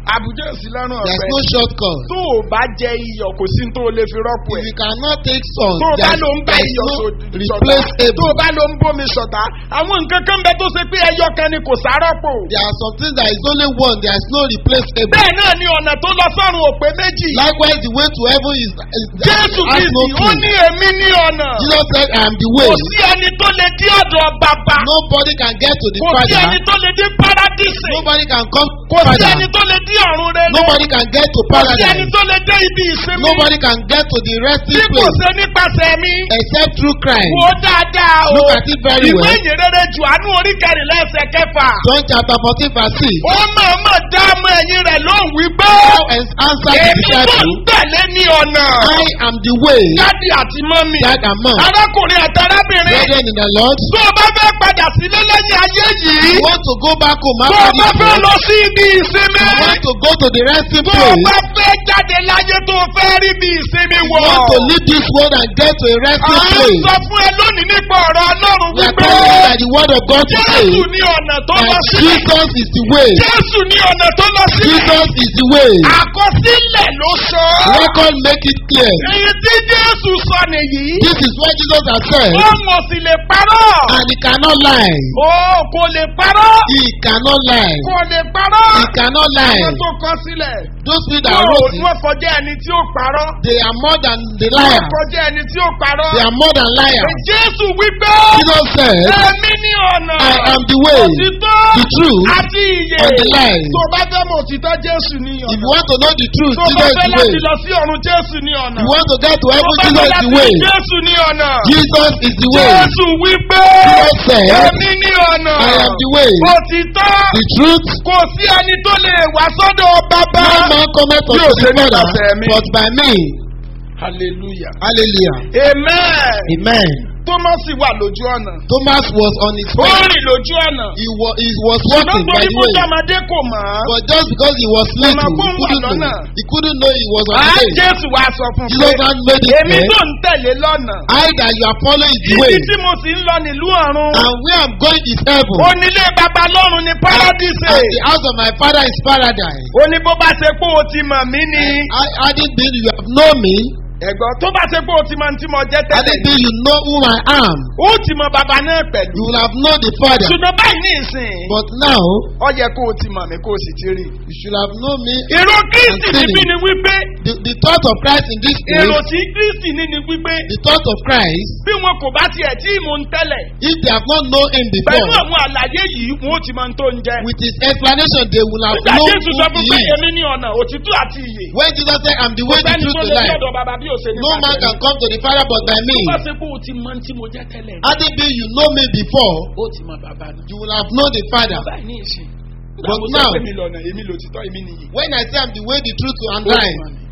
àbújá òsì lọ́rùn There's ọ̀fẹ́ no shortcut. tó o bá jẹ iyọ̀ kò sí tó o lè fi rọ́pò If ẹ̀ you cannot take salt, tó o bá there's, ló ń bá there's iyọ̀ no sọ- sọ̀tá tó replaceable. o bá ló ń bómi sọ̀tá àwọn nǹkan kan bẹ tó ṣe pé ẹyọ kan ni kò sárọ́pò There are some things that is only one, there is no replaceable. bẹ́ẹ̀ náà ni ọ̀nà tó lọ sọ́run òpè méjì Likewise, the way to heaven is, is jésù has no kristi ó key. ní èmi ní ọ̀nà Jesus said, I am the kò way. sí ẹni tó lè dí ọ̀dọ̀ bàbá Nobody can get to the kò sí ẹni Father. tó lè dí paradísì Nobody can come to kò sí Father. ẹni tó lè dí ọ̀run rẹ lọ Nobody can get to kò sí ẹni paradise. tó lè dé ibi ìsinmi Nobody can get to the tí resting kò place ṣe nípasẹ̀ mi except through Christ. wò ó dáadáa o Look at it very ìwé well. ìyìnrere jùánú orí kẹrìnlá ẹsẹ̀ kẹfà John chapter 14 verse 6. ó mọ̀ọ́mọ̀ dá ọmọ ẹ̀yìn rẹ̀ lóhùn wípé Now and answer the èmi tó ń disciple, tẹ̀lé ní ọ̀nà I am the way, dádì àti mọ́mì that and mom. arákùnrin àti arábìnrin Brethren in the Lord, tó o bá fẹ́ padà sílé lẹ́yìn ayé yìí you want to go back home tó o after bá this fẹ́ world, lọ sí ibi ìsinmi you want to go to the resting tó o bá place, fẹ́ jáde láyé tó o fẹ́ rí bí ìsinmi you wọ̀ want to leave this world and get to a à resting ń place. sọ fún ẹ lónìí nípa ọ̀rọ̀ ọlọ́run We are wípé telling you that the word of God today, jésù ní ọ̀nà tó lọ that sí Jesus is the way. jésù ní ọ̀nà tó lọ sí Jesus is the way. àkọsílẹ̀ ló sọ Record make it clear. èyí tí jésù sọ nìyí This is what Jesus has said, ó mọ̀ sí lè parọ́ and he cannot lie. ó kò lè parọ́ He cannot lie. kò lè parọ́ He cannot lie. àwọn tó kọ sílẹ̀ Those people that wọ́n wrote it, wọ́n kọjá ẹni tí ó parọ́ they are more than the wọ́n liar. kọjá ẹni tí ó parọ́ They are more than liars. jésù wípé Jesus said, èmi ní ọ̀nà I am the way, òtítọ́ the truth, àti ìyè and the life. tó bá fẹ́ mọ̀ òtítọ́ jésù ní If ọ̀nà you want to know the truth, tó bá Jesus is fẹ́ the way. láti lọ sí ọ̀run jésù ní ọ̀nà You want to get to tó heaven, bá fẹ́ Jesus is láti the way. rí jésù ní ọ̀nà Jesus is the way. jésù wípé Jesus said, èmi ní ọ̀nà I am the way, òtítọ́ the truth. kò sí ẹni tó lè wá sọ́dọ̀ bàbá. No man cometh Yóò unto ṣe the Father, nípasẹ̀ mi. but by me. hallelujah. Hallelujah. amen. Amen. thomas wà lójú ọ̀nà. Thomas was on his ó way. rìn lójú ọ̀nà. He was, he was ṣùgbọ́n walking by torí the kó way. jọmọdé kò mọ̀ ọ́. But just because he was Ọ̀nà little, kó he ń wà couldn't lọ́nà. know. He couldn't know he was on á the way. jésù wá sọ fún un Jesus pé had made it èmi clear. tó ń tẹ̀lé lọ́nà. I that you are following is the way. ibi tí mo sì ń lọ nílùú ọ̀run. And where I'm going is heaven. onílé baba lọ́run ní paradíṣe. And the house of my father is paradise. ó ní bó bá ṣe pé o ti mọ̀ mí ni. I hadn't been, you have known me. ẹ̀gbọ́n tó bá ṣe pé o ti mọ̀ tí mo jẹ́ tẹ́lẹ̀ Hadn't ni. been, you know who I am. ó ti mọ baba náà pẹ̀lú. You will have known the father. ṣùgbọ́n báyìí ní ìsìn. But now, ó yẹ kó o ti mọ̀ mí kó o sì ti rí. you should have known me. èrò kristi I'm níbí telling ni wípé The, the thought of Christ in this èrò place, tí kristi ní ni wípé the thought of Christ, bí wọn kò bá tiẹ̀ tí mò ń tẹ́lẹ̀ if they have not known him pẹ̀lú before, àwọn àlàyé yìí wọn ó ti máa ń tó ń jẹ. with his explanation, they will have nígbà known jésù sọ who fún he pé is. èmi ní ọ̀nà òtítọ́ àti ìyè. When Jesus said, I'm the way, the sẹ́ni truth, tó the lè life, lọ́dọ̀ bàbá bí òṣèlú no man can come to the Father but by me. bá ṣe pé o ti mọ tí mo jẹ́ tẹ́lẹ̀ Hadn't been, you know me before, ó ti mọ bàbá mi. you will have known the Father. báyìí ní ìsìn. But Àwọn sọ now- pé mi lọ́nà èmi lòtítọ́ èmi nìyí. When I say I'm the way, the truth, and Ó ti life, mọ̀ mí.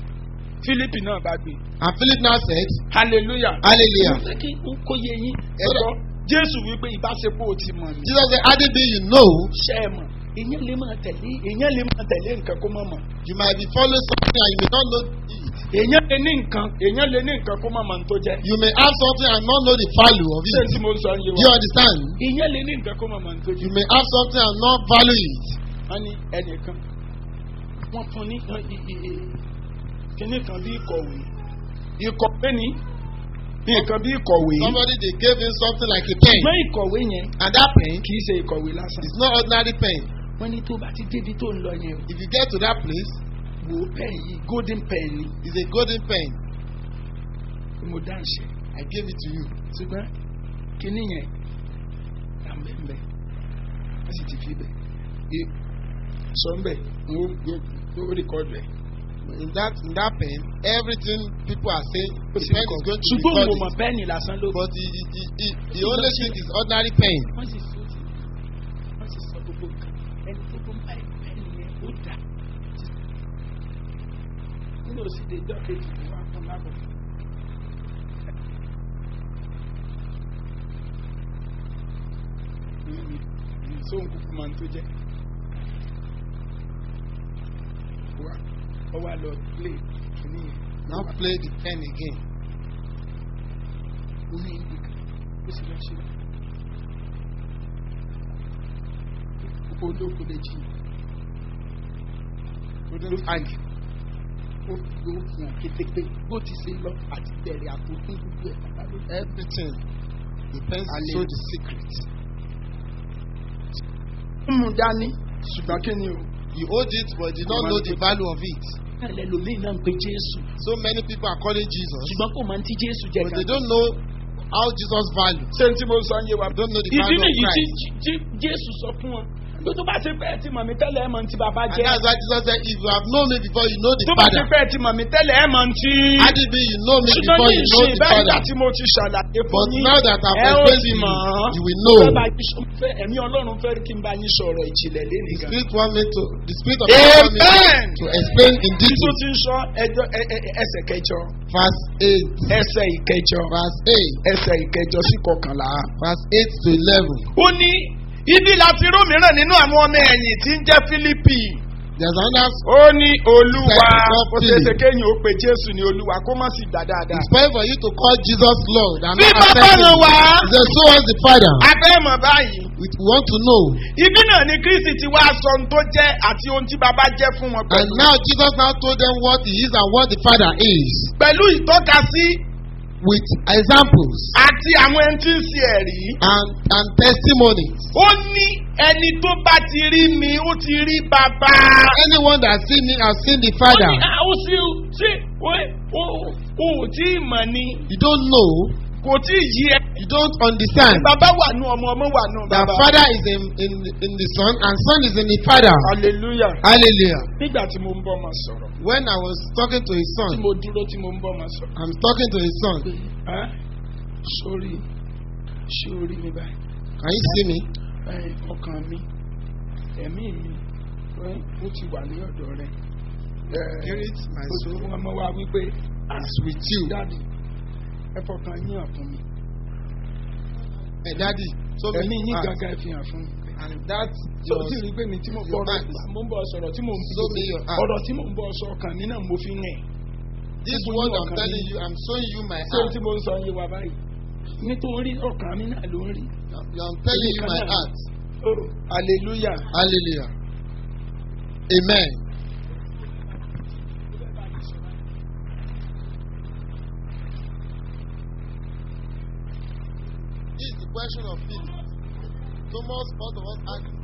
Fílípì náà bá gbé. and Philip now said, hallelujah. Hallelujah. mo fẹ́ kí n kó yé yín. So that- ẹ̀rọ jésù wípé ìbáṣepọ̀ ò ti mọ̀ mí. Jesus said, Hadn't been, you know, ṣe é mọ̀ èèyàn lè máa tẹ̀lé èèyàn lè máa tẹ̀lé nǹkan kó má mọ̀. you might be following something and you may not know it. èèyàn lè ní nǹkan èèyàn lè ní nǹkan kó má mọ̀ ní tó jẹ́. You may have something and not know the value of ṣé it. tí mo ń sọ ń yé Do you wa. understand? èèyàn lè ní nǹkan kó má mọ̀ ní tó You jẹ́. may have something and not value it. wọ́n ní ẹnìkan wọ́n fún ní ẹ, ẹ, ẹ, ẹ, kíní kan bí ìkọ̀wé ìkọ̀wé ni nǹkan bí ìkọ̀wé. Somebody they gave him something like a pen. ṣùgbọ́n ìkọ̀wé yẹn And that pen kì í ṣe ìkọ̀wé lásán. is not ordinary pen. wọ́n ní tó bá ti débi tó ń lọ yẹn o. If you get to that place, wò ó pẹ́ẹ́n yìí golden pen ni it's a golden pen. mo dá ń ṣe. I gave it to you. ṣùgbọ́n kíní yẹn là ń bẹ̀ ń bẹ̀ wọ́n sì ti fi bẹ̀ ẹ sọ ń bẹ̀ wọ́n ó rìkọ́dù ẹ̀. In that in that pen, everything people are saying, ó the sì pen is rìkọ́dù. going to ṣùgbọ́n mo record mọ̀ it. pẹ́ẹ́nì lásán ló. But the, the, the, the, the only thing is ordinary pen. wọ́n sì sọ sí wọ́n sì sọ gbogbo nǹkan ẹni tó kó báyìí pẹ́ẹ́nì yẹn ó dà. nínú òsì lè jọ́ kejì ní wàá fún lábọ̀. sóhun kúkú máa ń tó jẹ́. wá ọ wá lọ play kìíní yẹn. Now play the pen again. ó ní ibi kan ó sì lọ ṣe olóko lè jì couldn't hang. ó fi ó fi hàn kétékpé bó ti ṣe lọ àti bẹ̀rẹ̀ àtòkùn gbogbo ẹ̀ pátá ló dé. Everything depends on Hallelujah. the secret. ó mú dání ṣùgbọ́n kí ni o. He owed it but did not know the value of it. ẹlẹ́lòmíì náà ń pe jésù So many people are calling Jesus, ṣùgbọ́n kò máa ń tí jésù jẹ but they kan. don't know how Jesus values. ṣé n tí mo sọ ń yé wa. Don't know the ìdí value of nìyí tí Christ. tí- jésù sọ fún wọn pé tó bá ṣe pé ẹ ti mọ̀ mí tẹ́lẹ̀ ẹ mọ̀ ní ti bàbá And jẹ́. that's why Jesus said, if you have known me before, you know the tó bá ṣe Father. pé ẹ ti mọ̀ mí tẹ́lẹ̀ ẹ mọ̀ ní ti. Had it been you know me ṣùgbọ́n before, ní you know ìṣe the bẹ́ẹ̀ nígbà Father. tí mo ti ṣàlàyé fún But yín now that I've ẹ ó explained ti to you, mọ̀ ọ́. you will know. Fẹ́ bá yín sọ- fẹ́- ẹ̀mí ọlọ́run fẹ́ kí n bá yín sọ̀rọ̀ ìjìnlẹ̀ lẹ́nu The gan. Spirit want me to, the Spirit of God want me Amen. to explain in Tí tó detail. ti ń sọ ẹjọ́ ẹ- ẹ- ẹ- ẹsẹ̀ kẹjọ Verse 8. ẹsẹ̀ ìkẹjọ Verse 8. ẹsẹ̀ ìkẹjọ sí kọkànlá. Verse 8 to 11. ó ní ibi láti rú mìíràn nínú àwọn ọmọ ẹ̀yìn tí ń jẹ́ Fílípì. There's another ó ní olúwa Second ó ṣeéṣe kéyìn ó pe Jésù ní olúwa kó má sì gbà dáadáa. It's fine for you to call Jesus Lord and Bí not bàbá accept náà him. wá. He said, so was the Father. a fẹ́ mọ̀ báyìí. We want to know. ibi náà ni Kristi ti wá sọ ohun tó jẹ́ àti ohun tí bàbá jẹ́ fún wọn And pẹ̀lú. now Jesus now told them what he is and what the Father is. pẹ̀lú ìtọ́kasí With examples àti àwọn ẹni tí ń ṣe ẹ̀rí. and, and testimonies. ó ní ẹni tó bá ti rí mi ó ti rí bàbá. Anyone that see me has seen the ó Father. ní, "Ah, ó sì ṣe ó ó ó tí ì mọ̀ ni You don't know. kò tí ì yí ẹ. You don't understand. bàbá wà nù ọmọ ọmọ wà nù The bàbá. Father is in, in, in the Son and Son is in the Father. hallelujah. Hallelujah. nígbà tí mo ń bọ́ ọmọ sọ̀rọ̀ When I was talking to his tí son, mo dúró tí mo ń bọ́ ọmọ sọ̀rọ̀. I'm talking to his son. ẹ́ sórí sórí mi báyìí Can you see me? ẹ́ ọkàn mi ẹ̀mí mi ẹ́ ó ti wà ní ọ̀dọ̀ rẹ̀. ẹ́ Spirit, my ó ti soul fún ọmọ wa wípé is with you. dáàdì ẹ fọkàn yín hàn fún mi Hey, Daddy, so ẹ̀mí me yín heart. gangan ẹ fi hàn fún mi. And that tó your ti rí pé mi tí mo your bọ̀ heart. mo ń bọ̀ sọ̀rọ̀ tí mo ń Show me your heart. ọ̀rọ̀ tí mo ń bọ̀ sọ ọkàn mi náà mo fi ń rìn. This Gbogbo word yín I'm ọkàn telling mi. you, I'm showing you my ṣé heart. tí mo ń sọ yé wa báyìí nítorí ọkàn mi náà ló ń rí. I'm telling you my Èmi kan náà. heart. Oh, hallelujah. Hallelujah. Amen. This is the question of faith. Thomas, both of us asked